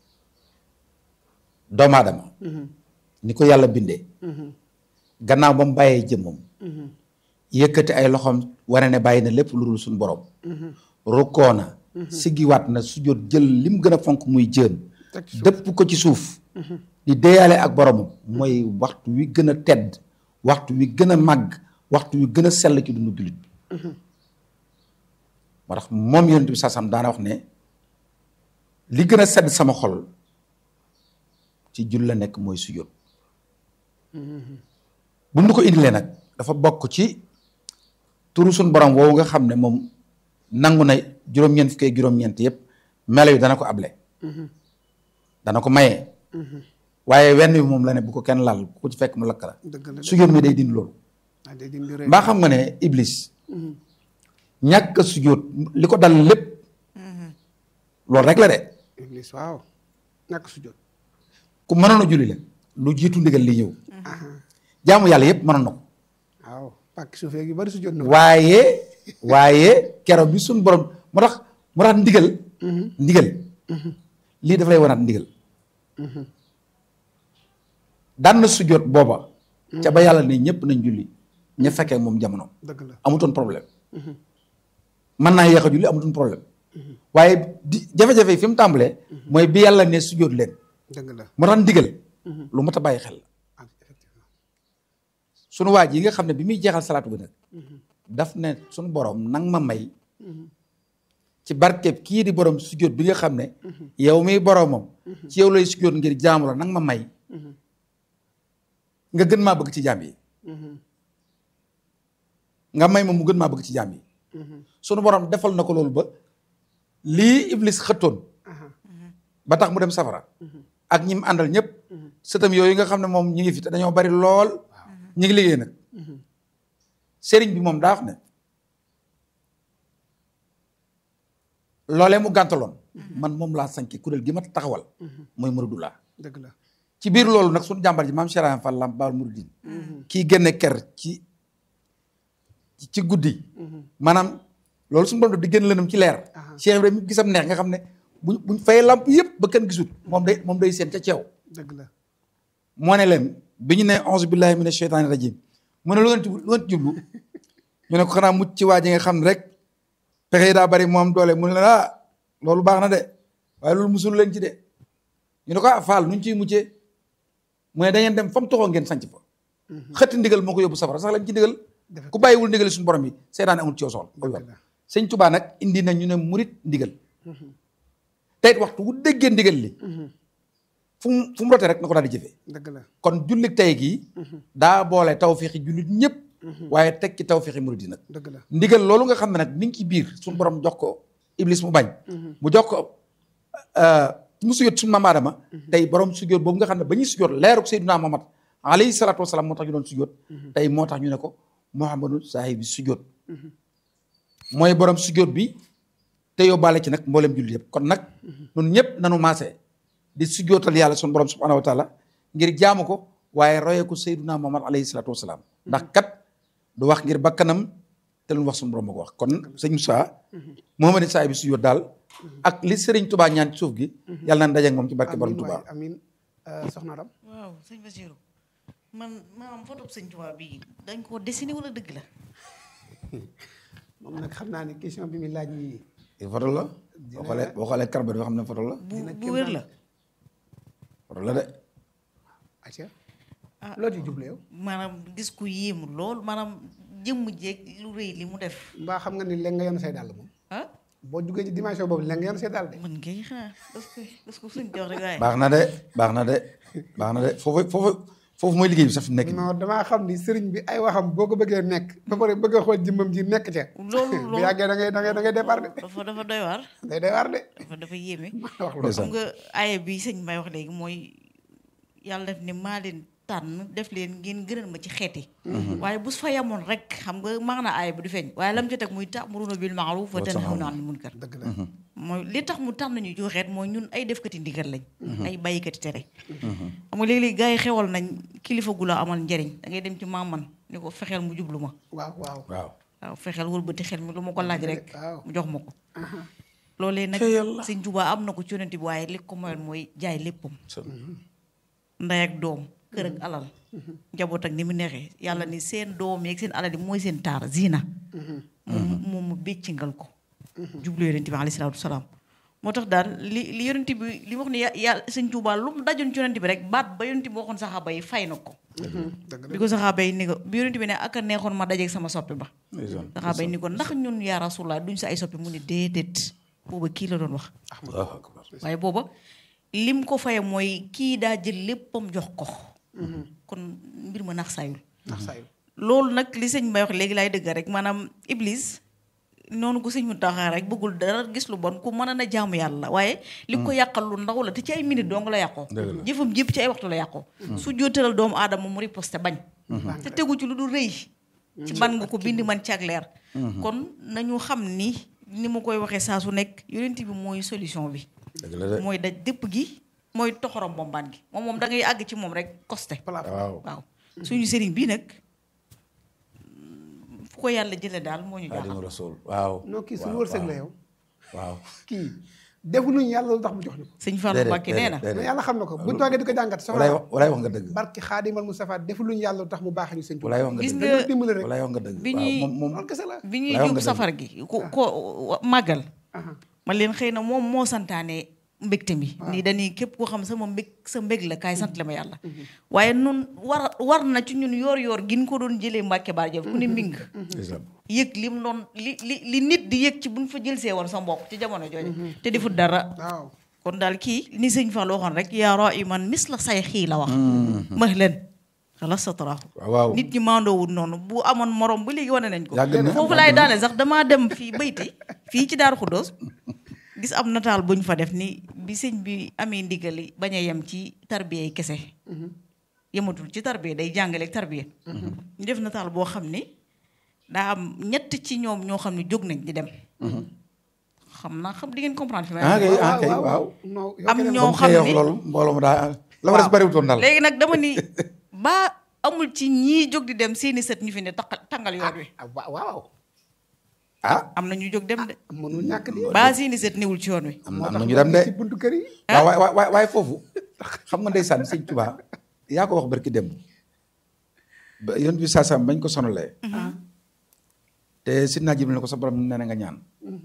doomu aadama ni ko yàlla bindee gannaaw ba mu bàyyee jëmmam yëkkati ay loxoom wane ne bàyyi na lépp lu dul suñu borom rukkoo na siggiwaat na sujjóot jël lim gën a fonk muy jën teg ci suuf dëpp ko ci suuf di deeyaale ak boromam mooy waxtu wi gën a tedd waxtu wi gën a màgg waxtu wi gën a sell ci dundu jullit bi moo tax moom yonent bi saasam daana wax ne li gën a sedd sama xol ci jul la nekk mooy sujjóot bu mu ko indilee nag dafa bokk ci turu suñ borom woowu nga xam ne moom nangu na juróom-ñeent fukki ak juróom-ñeent yëpp melo yi dana ko able dana ko maye waaye wenn bi moom la ne bu ko kenn laal ku ci fekk mu lakk la dëgg la de sujjóot mi day dindi loolu ah day dindi rëy mbaa xam nga ne iblis ñàkk a sujjóot li ko dal lépp loolu rek la de iblis waaw ñàkk sujjóot ku mënoon a julli la lu jiitu ndigal li ñëw jaamu yàlla yëpp mënoon na ko waaw pàkk suufee gi bari sujjóot na waaye waaye keroog bi suñ borom moo tax moo tax ndigal ndigal lii daf lay wanaat ndigal daan na sujjóot booba ca ba yàlla ne ñëpp nañ julli ña fekkee moom jamono dëgg la amutoon problème mën naa yéex a julli amutoon problème waaye di jafe-jafe yi fi mu tàmbalee mooy bi yàlla ne sujjóot leen dëgg la moo tax ndigal lu mat a bàyyi xel la ah effectivement sunu waaj yi nga xam ne bi muy jeexal salaatu bi nag daf ne sunu borom nang ma may ci barkeb kii di borom sujjóot bi nga xam ne yow miy boromam ci yow lay sujjóot ngir jaamu la nang ma may nga gën maa bëgg ci jaam yi nga may ma mu gën maa bëgg ci jaam yi sunu borom defal na ko loolu ba lii iblis xëttoon ba tax mu dem safara ak ñi mu àndal ñëpp sëtam yooyu nga xam ne moom ñi ngi fi te dañoo bari lool ñi ngi liggéey nag sëriñ bi moom daa wax ne loolee mu gàntaloon man moom laa sanki kuréel gi ma taxawal mooy muridulaa dëgg la ci biir loolu nag suñu jàmbar ji maam Cheikh Ibrahima Fall Lamp Baal Mouridine kii génne ker ci ci guddi maanaam loolu suñu borom def di génn lënam ci leer Cheikh Ibrahima gisam neex nga xam ne buñ buñ fay lamp yëpp ba kenn gisul moom day moom day seen ca ceew dëgg la moo ne leen bi ñu ne onze billahi mina sheytaani rajim mu ne lu ngeen ci lu ngeen ci jublu ñu ne ko xanaa mucc ci waa ji nga xam ne rek pexe yi daa bari moom doole mu ne leen ah loolu baax na de waaye loolu musul leen ci de ñu ne ko ah faal nuñ ciy muccee mu ne da ngeen dem fa mu toxoo ngeen sanc fa xëtti ndigal moo ko yóbbu safara sax lañ ci ndigal Defe ku bàyyiwul ndigal suñu borom yi seetaan amul ci yow soxla koy dëgg wax la sëñ Tubaa nag indi na ñu ne murit ndigal te it waxtu wu déggee ndigal li fu mu fu mu rotee rek na ko daal di jëfee dëgg la kon jullit tey gii daa boole tawféexi jullit ñëpp waaye teg ci tawféexi murit yi nag dëgg la ndigal loolu nga xam ne nag mi ngi ci biir suñu borom jox ko iblis mu bañ mu jox ko mu sujjóot suñu maam Aadama tey borom sujjóot boobu nga xam ne ba ñuy sujjóot leeruk Seydina Muhammad alayhi salaatu wasalaam moo tax ñu doon sujjóot tey moo tax ñu ne ko Muhammadu saahibi sujjóot mooy borom sujjóot bi te yóbbaale ci nag mboolem jullit yëpp kon nag ñun ñëpp nanu maase di sujjóotal yàlla suñu borom subhanahu wa taala ngir jaamu ko waaye royee ko Seydina Muhammad alayhi salaatu wasalaam ndax kat du wax ngir bakkanam te lu mu wax suñu borom ma ko wax kon sëñ Moussa Muhammadu saahibi sujjóot daal ak li Serigne Touba ñaan ci suuf gi yàlla na daje ak moom ci barke borom amiin Touba waay amiin soxna Adam waaw sëñ Basiru man maanaam photo sëñ Tuubaa bi dañ koo dessiné wala dëgg la moom nag xam naa ne question bi muy laaj nii photo la boo xoolee boo xoolee karba bi xam ne photo la bu bu wér la photo la de acca loo ci jublu yow maanaam gis ku yéemu lool maanaam jëmm jeeg lu rëy li mu def mbaa xam nga ni léegi nga yoon say dàll moom ah boo jugee ci dimension boobu léegi nga yoon say dàll de man ngay xanaa parce que parce que suñ jox rek waaye baax na de baax na de baax na de foofu foofu foofu mooy liggéey bi sax fi mu nekk nii non damaa xam ni sëriñ bi ay waxam boo ko bëggee nekk ba pare bëgg a xool jëmmam ji nekk ca loolu bu loolu yàggee da ngay da ngay da ngay départ de dafa dafa doy waar day day waar de dafa dafa yéeme wax loolu ndeysaan xam nga aaya bi sëñ Mbay wax léegi mooy yàlla def ne maa leen tànn def leen ngeen gënal ma ci xeet yi waaye bu fa yamoon rek xam nga maanaam aaya bi du feeñ waaye lam ci teg muy ta'muruna bil ma'ruf wa tanhawna 'anil munkar dëgg la mooy li tax mu tànn ñu ci xeet mooy ñun ay defkati ndigal lañ ay bàyyikati tere xam nga léeg-léeg gars yi xewal nañ kilifa gu la amal njariñ da ngay dem ci maaman ni ko fexeel mu jublu ma waaw waaw waaw waaw fexeel wëlbati xel mi lu ma ko laaj rek waaw. mu jox ma ko loolee nag sëñ Tuubaa am na ko ci yonent bi waaye li ko moyoon mooy jaay léppam ndey ak doom kër ak alal njaboot ak ni mu neexee yàlla ni seen doom yeeg seen alal yi mooy seen taar zina moom moom mu béccingal ko jublu yonent bi alayhi salaatu wasalaam moo tax daal li li yonent bi li wax ne ya- yàlla sëñ Tuubaa lu mu dajoon ci yonent bi rek baat ba yonent bi waxoon saxaaba yi fay na ko dëgg la bi ko saxaaba yi ni ko bi yonent bi ne ak a neexoon ma dajeeg sama soppi ba ndeysaan saxaaba yi ni ko ndax ñun yaa rasulallah duñ sa ay soppi mu ne déedéet booba kii la doon wax Allahu akbar waaye booba lim ko faye mooy kii daa jël léppam jox ko kon mbir ma nax saayul ndax saa yu loolu nag li sëñ Mbay wax léegi laay dëgg rek maanaam iblis noonu ko sëñ mu taxaa rek bëggul dara gis lu bon ku mën a na jaamu yàlla waaye li ko yàqal lu ndaw la te ci ay minute dong la yàqoo Dëgg la. jëfam jëpp ci ay waxtu la yàqoo su jootalal doomu aadama mu riposte bañ te tegu ci lu dul rëy ci ban nga ko bind man ci ak leer kon nañu xam ni ni ma koy waxee saa su nekk yonent bi mooy solution bi dëgg la de mooy daj dëpp gi mooy toxorom bombaan gi moom moom da ngay àgg ci moom rek costé waaw waaw suñu sëriñ bii nag fu ko yàlla jële daal moo ñu Xaadimu jaaxal Rasuul waaw non kii suñu waaw, wërsëg la waaw. yow waaw kii defuñu yàlla lu tax mu jox ñu ko sëñ Fallou déedéet, Mbacke nee na déedéet, mais yàlla xam na ko buñ toogee di ko jàngat walaay soxla wax walaay wax nga dëgg barki xaadimal Mustafa defuñu yàlla lu tax mu baaxee ñu sëñ walaay wax nga gis dëgg nga dañoo dimbali rek walaay wax nga dëgg bi waaw ñuy- moom moom loolu kese la bi ñuy Walaay wax jub nga dëgg. safar gi ku ko màggal aha man leen xëy na moom moo santaane mbégte mi nii dañuy képp koo xam sama mbég sa mbég la kaay sant la ma yàlla waaye nun war war na ci ñun yoor yoor gin ko doon jëlee Mbàkke baar jël ku ne mbing ndeysaan yëg lim doon li li li nit di yëg ci buñ fa jël see woon sa mbokk ci jamono jooju te defut dara waaw kon daal kii ni sëñ Fall waxoon rek yaa raiman mis la say xii la wax max leen xala sa taraaxu waaw waaw nit ñi maandoowul noonu bu amoon morom ba léegi wane nañ ko Yàgg na, foofu yàgg laay na. daane sax damaa dem fii bayti fii ci Daaru Xuddoos gis am nataal buñ fa def ni bi sëñ bi amee ndigali bañ a yem ci tarbiya yi kese yematul ci tarbiya day jàngale ak tarbiya ñu def nataal boo xam ni daa am ñett ci ñoom ñoo xam ne jóg nañ di dem xam naa xam di ngeen comprendre fi may ah waxee. kay ah kay waaw non yow am keneen ñoo comme xam xëy wax ni loolu mbooloo mu daa la ma des bariwutoon daal léegi nag dama ni ba amul ci ñii jóg di dem seeni sët ñu fi ne taqal tàngal yoon wi ah wa- waaw ah am na ñu jóg dem de mënul ñàkk di ba seeni sët niwul ci yoon wi am na moo am tax na ñu dem de ci buntu kër yi waaw waay waay waaye foofu xam nga ndeysaan sëñ Tuubaa yaa ko wax barki dem ba yoon bi saa bañ ko sonalee te si naa jibil ne ko sa borom nee na nga ñaan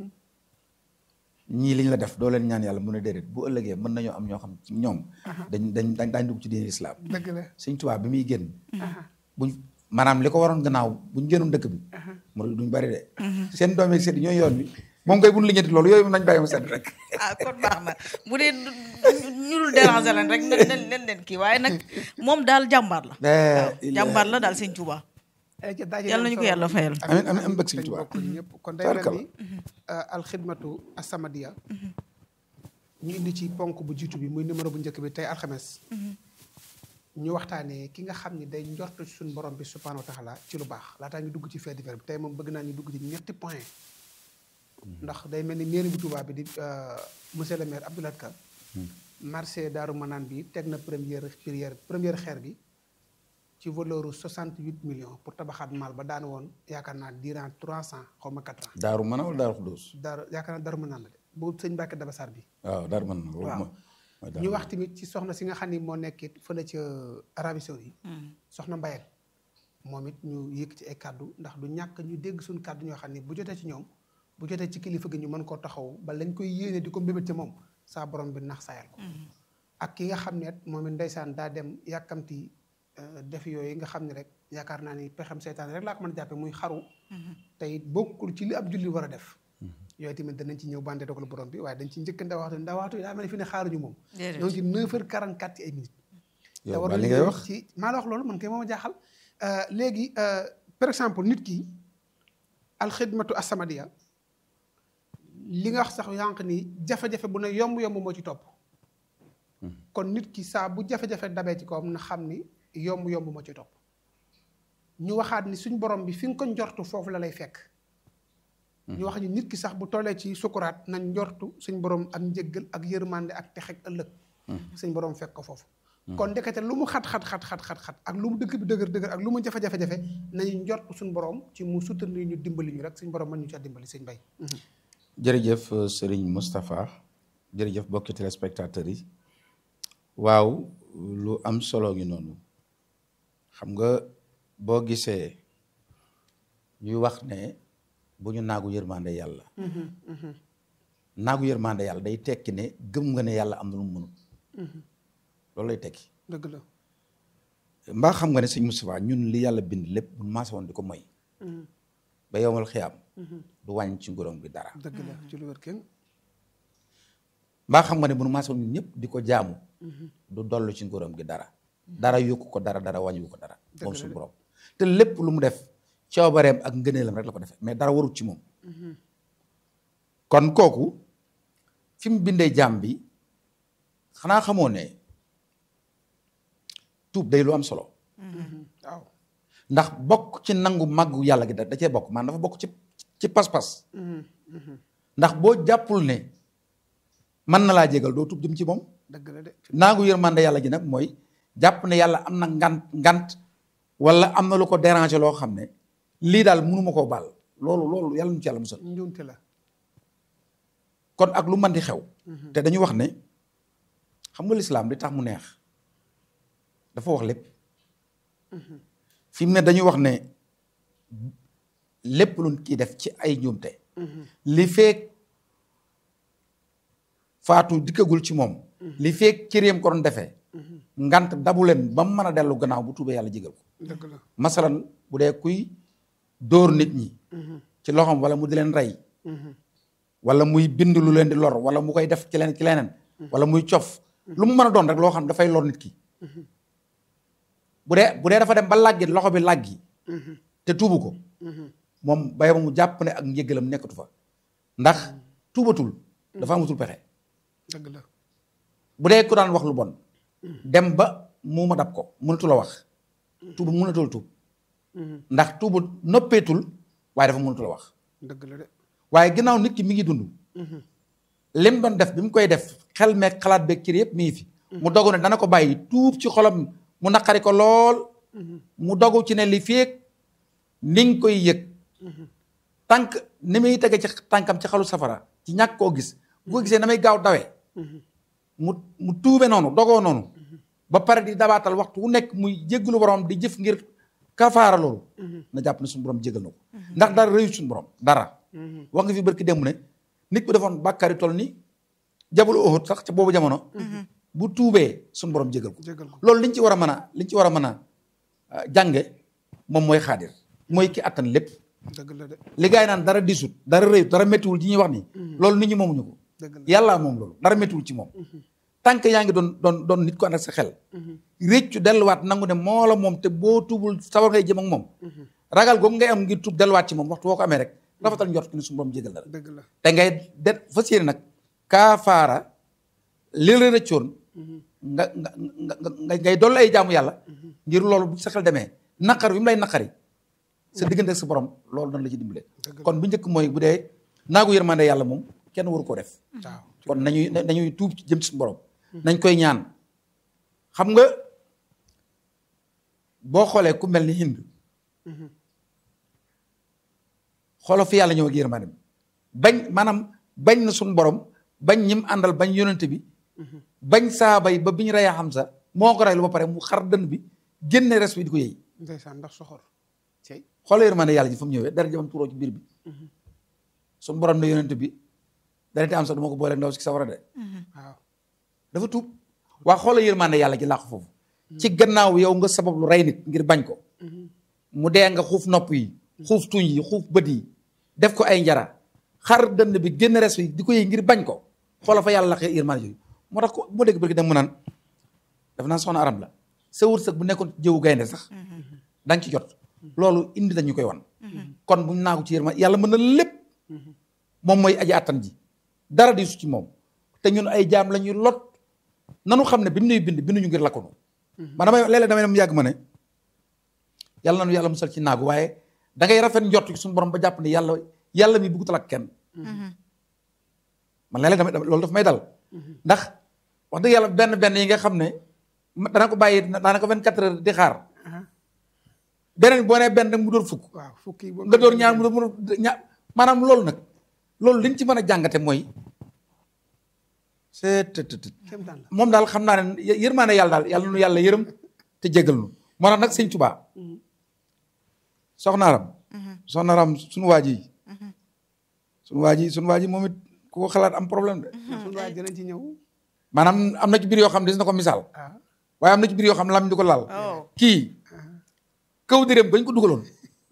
ñii liñ la def doo leen ñaan yàlla mu ne déedéet bu ëllëgee mën nañoo am ñoo xam ci ñoom dañ dañ dañ daañ dugg ci diine islam dëgg la sëñ Tuubaa bi muy génn buñ maanaam li ko waroon gannaaw buñ génnoon dëkk bi mu duñ bari de seen doom yeeg seen ñooy yoon bi moom koy buñ liggéeyati loolu yooyu nañ bàyyi ma sedd rek ah kon baax na bu dee du- ñu dul déranger leen rek nen nen nen leen kii waaye nag moom daal jàmbaar la waaw jàmbaar la daal sëñ Tuubaa ay ca daje yàlla nañu ko yàlla fayal amiin amiin am bëgg sëñ dañ Tuubaa bokk ñëpp kon day mel Tabarkalla. ni alxidmatu asamadia ñu indi ci ponk bu jiitu bi muy numéro bu njëkk bi tey alxames ñu waxtaanee ki nga xam ni day njortu ci suñu borom bi subhanahu wa taala ci lu baax laataa ñu dugg ci fait divers bi tey moom bëgg naa ñu dugg ci ñetti point ndax day mel ni mairie bu Touba bi di euh, monsieur le maire Abdoulaye Ka marché Daaru Manaan bi teg na première prière première xeer bi ci valeur u 68 millions pour tabaxaat maal ba daan woon yaakaar naa durant 300 xaw ma 4 ans daaru mën a wala daaru xudóos daaru yaakaar naa Daaru Manaan la de bu sëñ Mbàkke Dabasaar bi waaw daaru mën na loolu waaw. moo- mooy daaru ñu mën. wax tamit ci soxna si nga xam ni moo nekkit fële ca Arabie Saoudite soxna Mbayek moom it ñu yëkk ci ay kàddu ndax du ñàkk ñu dégg suñu kàddu ñoo xam ni bu jotee ci ñoom bu jotee ci kilifa gi ñu mën koo taxaw ba lañ koy yéene di ko mbébét ca moom saa borom bi nax sayal ko ak ki nga xam ne moom it ndeysaan daa dem yàkkamti euh, def yooyu nga xam ne rek yaakaar naa ni pexem seytaan rek laa ko mën a jàppe muy xaru te it bokkul ci li ab julli war a def yooyu tamit danañ ci ñëw bande dogal borom bi waaye dañ ci njëkk ndawaatu ndawaatu yi daa mel ni fi ne xaaruñu moom Déedéet. donc ci 9h44 ci ay minutes te yow war ba a li ngay liggéey wax ci maa la wax loolu man kay mooma jaaxal Euh, léegi euh, par exemple nit ki alxidmatu asamadiya li nga wax sax yànq ni jafe-jafe bu ne yomb-yomb moo ci topp kon nit ki saa bu jafe-jafe dabee ci kawam na xam ni yomb-yomb moo ci topp ñu waxaat ni suñ borom bi fi nga ko njortu foofu la lay fekk ñu wax ni nit ki sax bu tollee ci sukuraat nañ njortu suñ borom ak njëggal ak yërmande ak texeg ëllëg suñ borom fekk ko foofu kon ndekete lu mu xat xat xat xat xat xat ak lu mu dëkk bi dëgër dëgër ak lu mu jafe-jafe-jafe nañu njort suñ borom ci mu soutenir ñu dimbali ñu rek suñ borom mën ñu ca dimbali sëñ bay jërëjëf euh, Serigne Moustapha jërëjëf bokki téléspectateurs yi waaw lu am solo ngi noonu xam nga boo gisee ñuy wax ne bu ñu naagu yërmande yàlla naagu yërmande yàlla day tekki ne gëm nga ne yàlla am na lu mu mënut loolu lay tekki dëgg la mbaa xam nga ne sëñ Moustapha ñun li yàlla bind lépp bu maase woon di ko moy ba yowmal xiyaam du wàññi ci nguróom gi dara dëgg la ci lu wér kenn mbaa xam nga ne bu nu maase woon ñun ñëpp di ko jaamu du dollu ci nguróom gi dara dara yokku ko dara dara wàññiwu ko dara moom suñu borom te lépp lu mu def coobareem ak ngëneelam rek la ko defee mais dara warut ci moom kon kooku fi mu bindee jaam bi xanaa xamoo ne tuub day lu am solo waaw ndax bokk ci nangu màggu yàlla gi da da cee bokk maanaam dafa bokk ci ci pas-pas ndax boo jàppul ne mën na laa jégal doo tuub jëm ci moom dëgg la de naagu yërmande yàlla gi nag mooy jàpp ne yàlla am na ngant ngant wala am na lu ko déranger loo xam ne lii daal mënuma koo baal loolu loolu yàlla nu ci yàlla musal njuumte la kon ak lu mën di xew te dañu wax ne xam nga lislaam li tax mu neex dafa wax lépp fi mu ne dañu wax ne lépp luñ kii def ci ay njuumte li feek faatu dikkagul ci moom li feek cëréem ko doon defee ngant dabu leen ba mu mën a dellu gannaaw bu tuubee yàlla jégal ko dëgg la masalan bu dee kuy dóor nit ñi ci loxoom wala mu di leen rey wala muy bind lu leen di lor wala mu koy def ci leen ci leneen wala muy cof lu mu mën a doon rek loo xam dafay lor nit ki bu dee bu dee dafa dem ba làggi loxo bi làggi te tuubu ko moom bay mu jàpp ne ak njëggalam nekkatu fa ndax tuubatul dafa amatul pexe dëgg la bu dee ku daan wax lu bon dem ba mu ma dab ko mënatu la wax tuubu mënatul tuub ndax tuubu noppeetul waaye dafa mënatu la wax dëgg la de waaye ginnaaw nit ki mi ngi dund lim doon def bi mu koy def xel meeg xalaat beeg cër yëpp mi ngi fi mu dogu ne dana ko bàyyi tuub ci xolam mu naqari ko lool mu dogu ci ne li feeg ni nga koy yëg tànk ni muy tege ci tànkam ci xalu safara ci ñàkk koo gis bu ko gisee na may gaaw dawee mu mu tuube noonu dogoo noonu ba pare di dabaatal waxtu wu nekk muy jéggalu borom di jëf ngir kafaara loolu na jàpp ne suñu borom jégal na ko ndax dara rëyu suñu borom dara wax nga fi barki démb ne nit bu defoon bàkkaari toll ni jabalu Uhud sax ca boobu jamono bu tuubee suñu borom jégal ko jégal ko loolu liñ ci war a mën a liñ ci war a mën a ah, jànge moom mooy xaadir mooy ki attan lépp dëgg la de li gaay naan dara disut dara rëyut dara méttiwul ci ñuy wax nii loolu nit ñi moomuñu ko dëgg la yàlla moom loolu dara méttiwul ci moom tànk yaa ngi doon doon doon nit ko ànd ak sa xel réccu delluwaat nangu ne moo la moom te boo tuubul sawar ngay jëm ak moom ragal googu ngay am ngir tuub delluwaat ci moom waxtu woo ko amee rek rafetal njort ki ni suñu borom jégal dara dëgg la te ngay de fas yéene nag kaafaara li la rëccoon nga nga nga nga ngay dolli ay jaamu yàlla ngir loolu bu sa xel demee naqar bi mu lay naqari sa diggante ak sa borom loolu dana la ci dimbale kon bu njëkk mooy bu dee naagu yërmande yàlla moom kenn waru ko def waaw kon nañuy nañuy tuub ci jëm ci suñu borom nañ koy ñaan xam nga boo xoolee ku mel ni hind xoolal fi yàlla ñëw ak yërmandem bañ maanaam bañ na suñu borom bañ ñim àndal bañ yonente bi bañ saaba yi ba bi ñu reyee Hamza moo ko reylu ba pare mu xar dënn bi génne res bi di ko yëy ndeysaan ndax soxor cey xoolal yërmande yàlla ji fa mu ñëwee dara jëmam tuuroo ci biir bi suñu borom ne yonente bi dara te am sax du ma ko booleeg ndaw si sawara de waaw dafa tuub waa xoolal yërmande yàlla ji làqu foofu ci gannaaw yow nga sabab lu rey nit ngir bañ ko mu dee nga xuuf nopp yi xuuf tuñ yi xuuf bët yi def ko ay njara xar dënn bi génn res yi di ko yëy ngir bañ ko xoolal fa yàlla laqee yërmande yooyu moo tax ko moo dégg bëgg dem mu naan daf naan soxna arab la sa wërsëg bu nekkoon jëwu gaynde sax da nga ci jot loolu indi dañu koy wan kon buñ naagu ci yërma yàlla mën na lépp moom mooy aji attan ji dara di su ci moom te ñun ay jaam la ñuy lot nanu xam ne bi mu nuy bind binduñu ngir lakkunu man damay léeg-léeg damay dem yàgg ma ne yàlla nanu yàlla musal ci naagu waaye da ngay rafet njort ci suñu borom ba jàpp ne yàlla yàlla mi buggutal ak kenn man léeg-léeg damay loolu daf may dal ndax wax dëgg yàlla benn benn yi nga xam ne dana ko bàyyi daanaka vingt quatre heures di xaar beneen boo nee benn mu dóor fukk waaw fukki boobu nga dóor ñaar mu dóor ñaar maanaam loolu nag loolu liñ ci mën a jàngate mooy c'est kéem daan la moom daal xam naa ne yërmaane yàlla daal yàlla nu yàlla yërëm te jégal nu moo tax nag sëñ Tuubaa soxnaaram soxnaaram suñu waa ji suñu waa ji suñu waa ji moom it ku ko xalaat am problème de suñu waay dinañ ci ñëw maanaam am na ci biir yoo xam ne des na ko misaal ah waaye am na ci biir yoo xam ne lam di ko laal Oh. kii kaw dërëm bañ ko dugaloon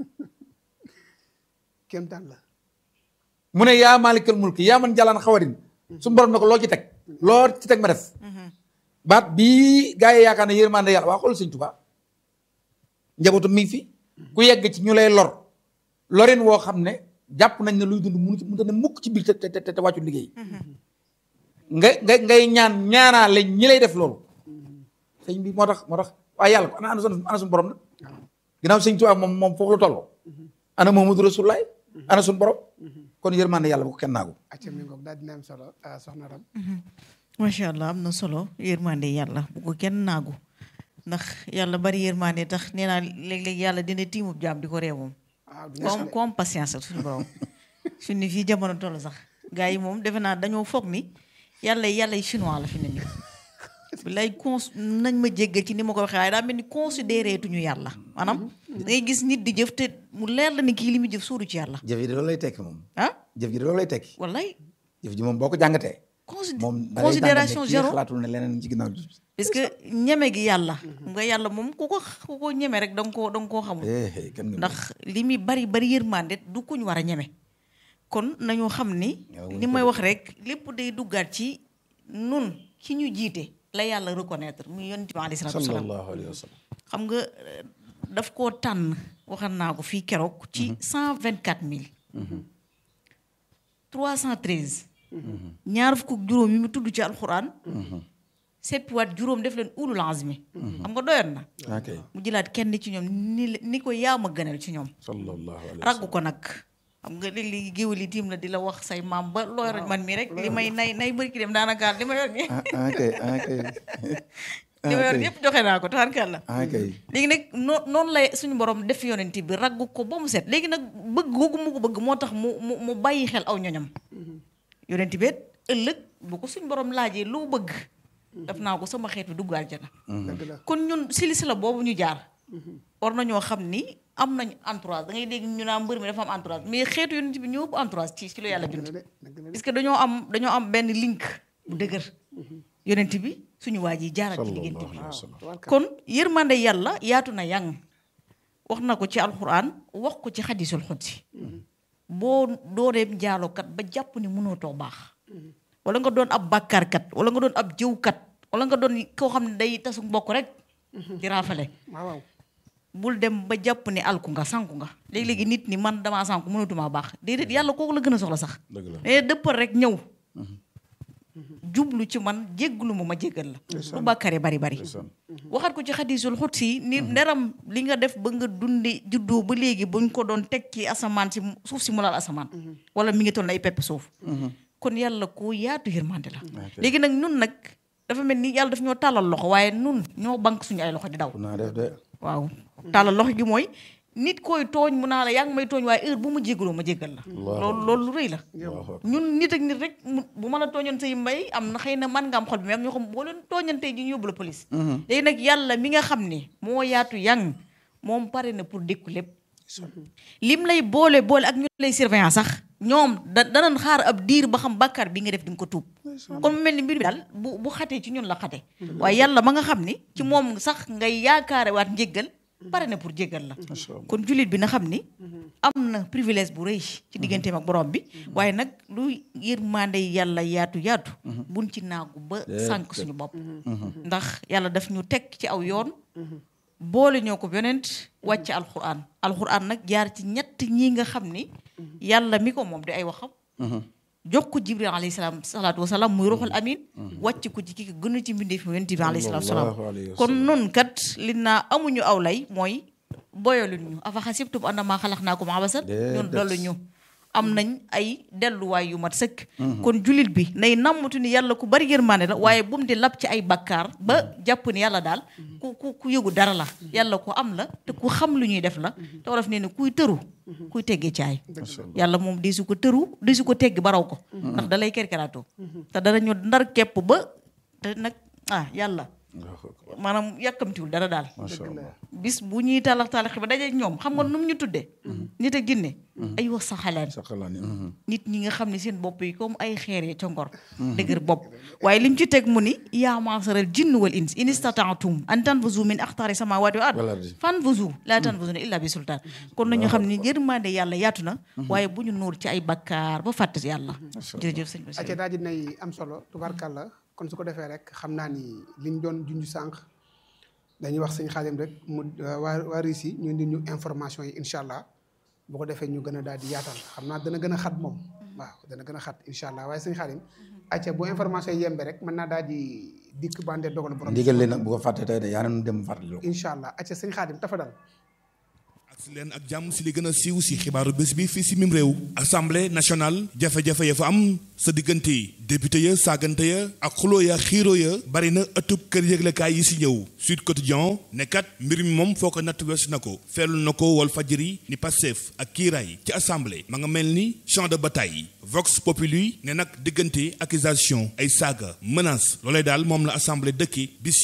kéem daan la mu ne yaa maalikal mulki yaa man jalaan xawarin suñu borom ne ko loo ci teg loo ci teg ma def baat bii gaa yi yaakaar ne yërmande yàlla waa xool sëñ Tuubaa njabootu mi ngi fi ku yegg ci ñu lay lor lorin woo xam ne jàpp nañ ne luy dund munu ci mënta ne mukk ci biir te te te te wàccu liggéey nga nga ngay ñaan ñaanaale ñi lay def loolu sëñ bi moo tax moo tax waaye yàlla ko ana ana suñu ana suñu borom nag ginnaaw sëñ Tuubaa moom moom foofu la tolloo ana Muhammadu Rasulullaay ana suñu borom kon yërmande yàlla bu ko kenn naagu acca mi ngoog daal dina am solo ah soxna Ram macha allah am na solo yërmande yàlla bu ko kenn naagu ndax yàlla bari yërmande tax nee naa léeg-léeg yàlla dina tiimub jaam di ko réew moom waaw du comme comme patience ak suñu borom suñu ni fii jamono toll sax gars yi moom defe naa dañoo foog ni yàlla yàlla yi chinois la fi ne nii lay cons nañ ma jéggal ci ni ma ko waxee waaye daa mel ni considéré tuñu yàlla maanaam da ngay gis nit di jëf te mu leer la ni kii li muy jëf sóoru ci yàlla jëf ji de loolu lay tekki moom ah jëf ji de loolu lay tekki wallaay jëf ji moom boo ko jàngatee consid moom da ngay considération jàngat ne kii zéro xalaatul ne leneen ci ginnaaw parce que ñeme gi yàlla xam nga yàlla moom ku ko ku ko ñeme rek da nga koo da nga koo xamul eh eh kenn nga ndax li muy bari bari yërmande du kuñ war a ñeme kon nañu xam ni Yow li may wax rek lépp day duggaat ci nun ki ñu jiite la yàlla reconnaître muy yonent bi alayhi salaatu wasalaam sallallahu alayhi wa sallam xam nga euh, daf koo tànn waxal naa ko fii keroog ci cent vingt quatre mille trois cent treize ñaar fukk ak juróom yi mu tudd ci alxuraan seppiwaat juróom def leen ulul azmi xam nga doyoon na ok mu jëlaat kenn ci ñoom ni la- ni ko yaa ma gënal ci ñoom sallallahu alayhi wa raggu ko nag xam nga léeg-léeg géwél yi tiim la di la wax say maam ba looy roj man mii rek li may nay nay bëri ki dem daanaka li ma yor nii ah ok ok li ma yor yëpp joxe naa ko taxarkàlla ok léegi nag noo noonu lay suñu borom def yonent bi raggu ko ba mu set léegi nag bëgg googu mu ko bëgg moo tax mu mu mu bàyyi xel aw ñoñam yonent bi it ëllëg bu ko suñu borom laajee lu mu bëgg def naa ko sama xeet bi dugg aljana dëgg la kon ñun silsila boobu ñu jaar war nañoo xam ni am nañ entourage da ngay dégg ñu naan mbër mi dafa am entourage mais xeetu yonent bi ñoo ëpp entourage ci ci lu yàlla bind dëgg la de dëgg la de parce que dañoo am dañoo am benn link bu dëgër yonent bi suñu waa ji jaarat ci diggante bi tubaarkalla. kon yërmande yàlla yaatu na yang wax na ko ci alxuraan wax ko ci xadisul xudsi boo dooneem njaalokat ba jàpp ni mënootoo baax wala nga doon ab bàkkaarkat wala nga doon ab jëwkat wala nga doon koo xam ne day tasu mbokk rek di raafale waaw waaw bul dem ba jàpp ni alku nga sanku nga léegi-léegi nit ni man damaa sanku mënatumaa baax déedéet yàlla kooku la gën a soxla sax dëgg la mais dëppal rek ñëw jublu ci man jégglu ma ma jéggal la lu bàkkare bari bari waxat ko ci xadisul xutsi ni nderam li nga def ba nga dundi juddoo ba léegi buñ ko doon teg ci asamaan si suuf si mu laal asamaan wala mi ngi toll ay pepp suuf kon yàlla ko yaatu yërmande la léegi nag nun nag dafa mel ni yàlla daf ñoo tàllal loxo waaye nun ñoo bank suñu ay loxo di daw naa def de waaw tàllal loxo gi mooy nit koy tooñ mu naa la yaa ngi may tooñ waaye heure bu ma jégaloo ma jégal la loolu loolu lu rëy la ñun nit ak nit rek mu bu ma la tooñoon say mbay am na xëy na man nga am xol bi mais am ñoo xam boo leen tooñantee ji ñu yóbbu la police léegi nag yàlla mi nga xam ne moo yaatu yang moom pare na pour dékku lépp lim lay boole boole ak ñu lay surveillance sax ñoom da danañ xaar ab diir ba xam bàkkaar bi nga def di nga ko tuub kon mu mel ni mbir bi daal bu bu xatee ci ñun la xate waaye yàlla ma nga xam ni ci moom sax ngay yaakaare waat njéggal pare na pour jéggal la kon jullit bi na xam ni am na privilège bu rëy ci digganteem ak borom bi waaye nag lu yërmande yàlla yaatu yaatu buñ ci naagu ba sànq suñu bopp ndax yàlla daf ñu teg ci aw yoon boole ñoo ko yonent wàcc alxuraan alxuraan nag jaar ci ñett ñi nga xam ni yàlla mi ko moom di ay waxam jox ko jibril alayhi salaam salaatu wasalaam muy ruuxul amin wàcc ko ci ki ko gën a ci mbindee fi yonent bi alayhi salaatu wasalaam kon nun kat li naa amuñu aw lay mooy boyaluñ ñu afa xasibtum annamaa xalaqnaakum abasan ñun dollu ñu am nañ ay delluwaay yu mat sëkk kon jullit bi nay nammatu ni yàlla ku bari yërmaane la waaye bu mu di lab ci ay bakkaar ba jàpp ni yàlla daal ku ku ku yëgu dara la yàlla ku am la te ku xam lu ñuy def la te wolof nee ne kuy tëru kuy teggee caay yàlla moom di su ko tëru di su ko tegg baraw ko ndax da lay kerkeraatoo te danañu ndar kepp ba te nag ah yàlla maanaam yàkkamtiwul dara daal bis bu ñuy talax talax ba dajeeg ñoom xam nga nu mu ñu tuddee nit a ginne ay wax saxalaan nit ñi nga xam ne seen bopp yi comme ay xeer ya ca ngor dëgër bopp waaye lim ci teg mu ni yaa maasaral jinn wal ins in istataatum an tanfuzu min axtaari samawati wa ard fanfuzu laa tanfuzuna illa bi sultaan kon nañu xam ne yërmande yàlla yaatu na waaye bu ñu nuur ci ay bakkaar ba fàtte yàlla jërëjëf sëñ Bassirou acca daa ji nay am solo tubarkàlla kon su ko defee rek xam naa ni liñ doon junj sànq dañuy wax sëñ Xaadim rek mu waa waa RISI ñu indi ñu information yi incha allah bu ko defee ñu gën a daal di yaatal xam naa dana gën a xat moom waaw dana gën a xat incha allah waaye sëñ Xaadim acca bu information yi yembe rek mën naa daal di dikk bande dogal borom ndigal li nag bu ko fàtte tey de yaa nañu dem fàttali incha allah acca sëñ Xaadim tafa dal si leen ak jàmm si li gën a siiw si xibaaru bés bi fii si mim réew assemblée nationale jafe-jafe ya fa am sa diggante député ya saagante ya ak xuloo ya xiiroo ya bari na ëttub kër yëglekaay yi si ñëw Sud Quotidien ne kat mbir mi moom foo ko natt weesu na ko feelu na ko wal fajiri ni Pastef ak kiiraay ci assemblée ma nga mel ni champ de bataille Vox Populi ne nag diggante accusation ay saaga menace loolee daal moom la assemblée dëkki bis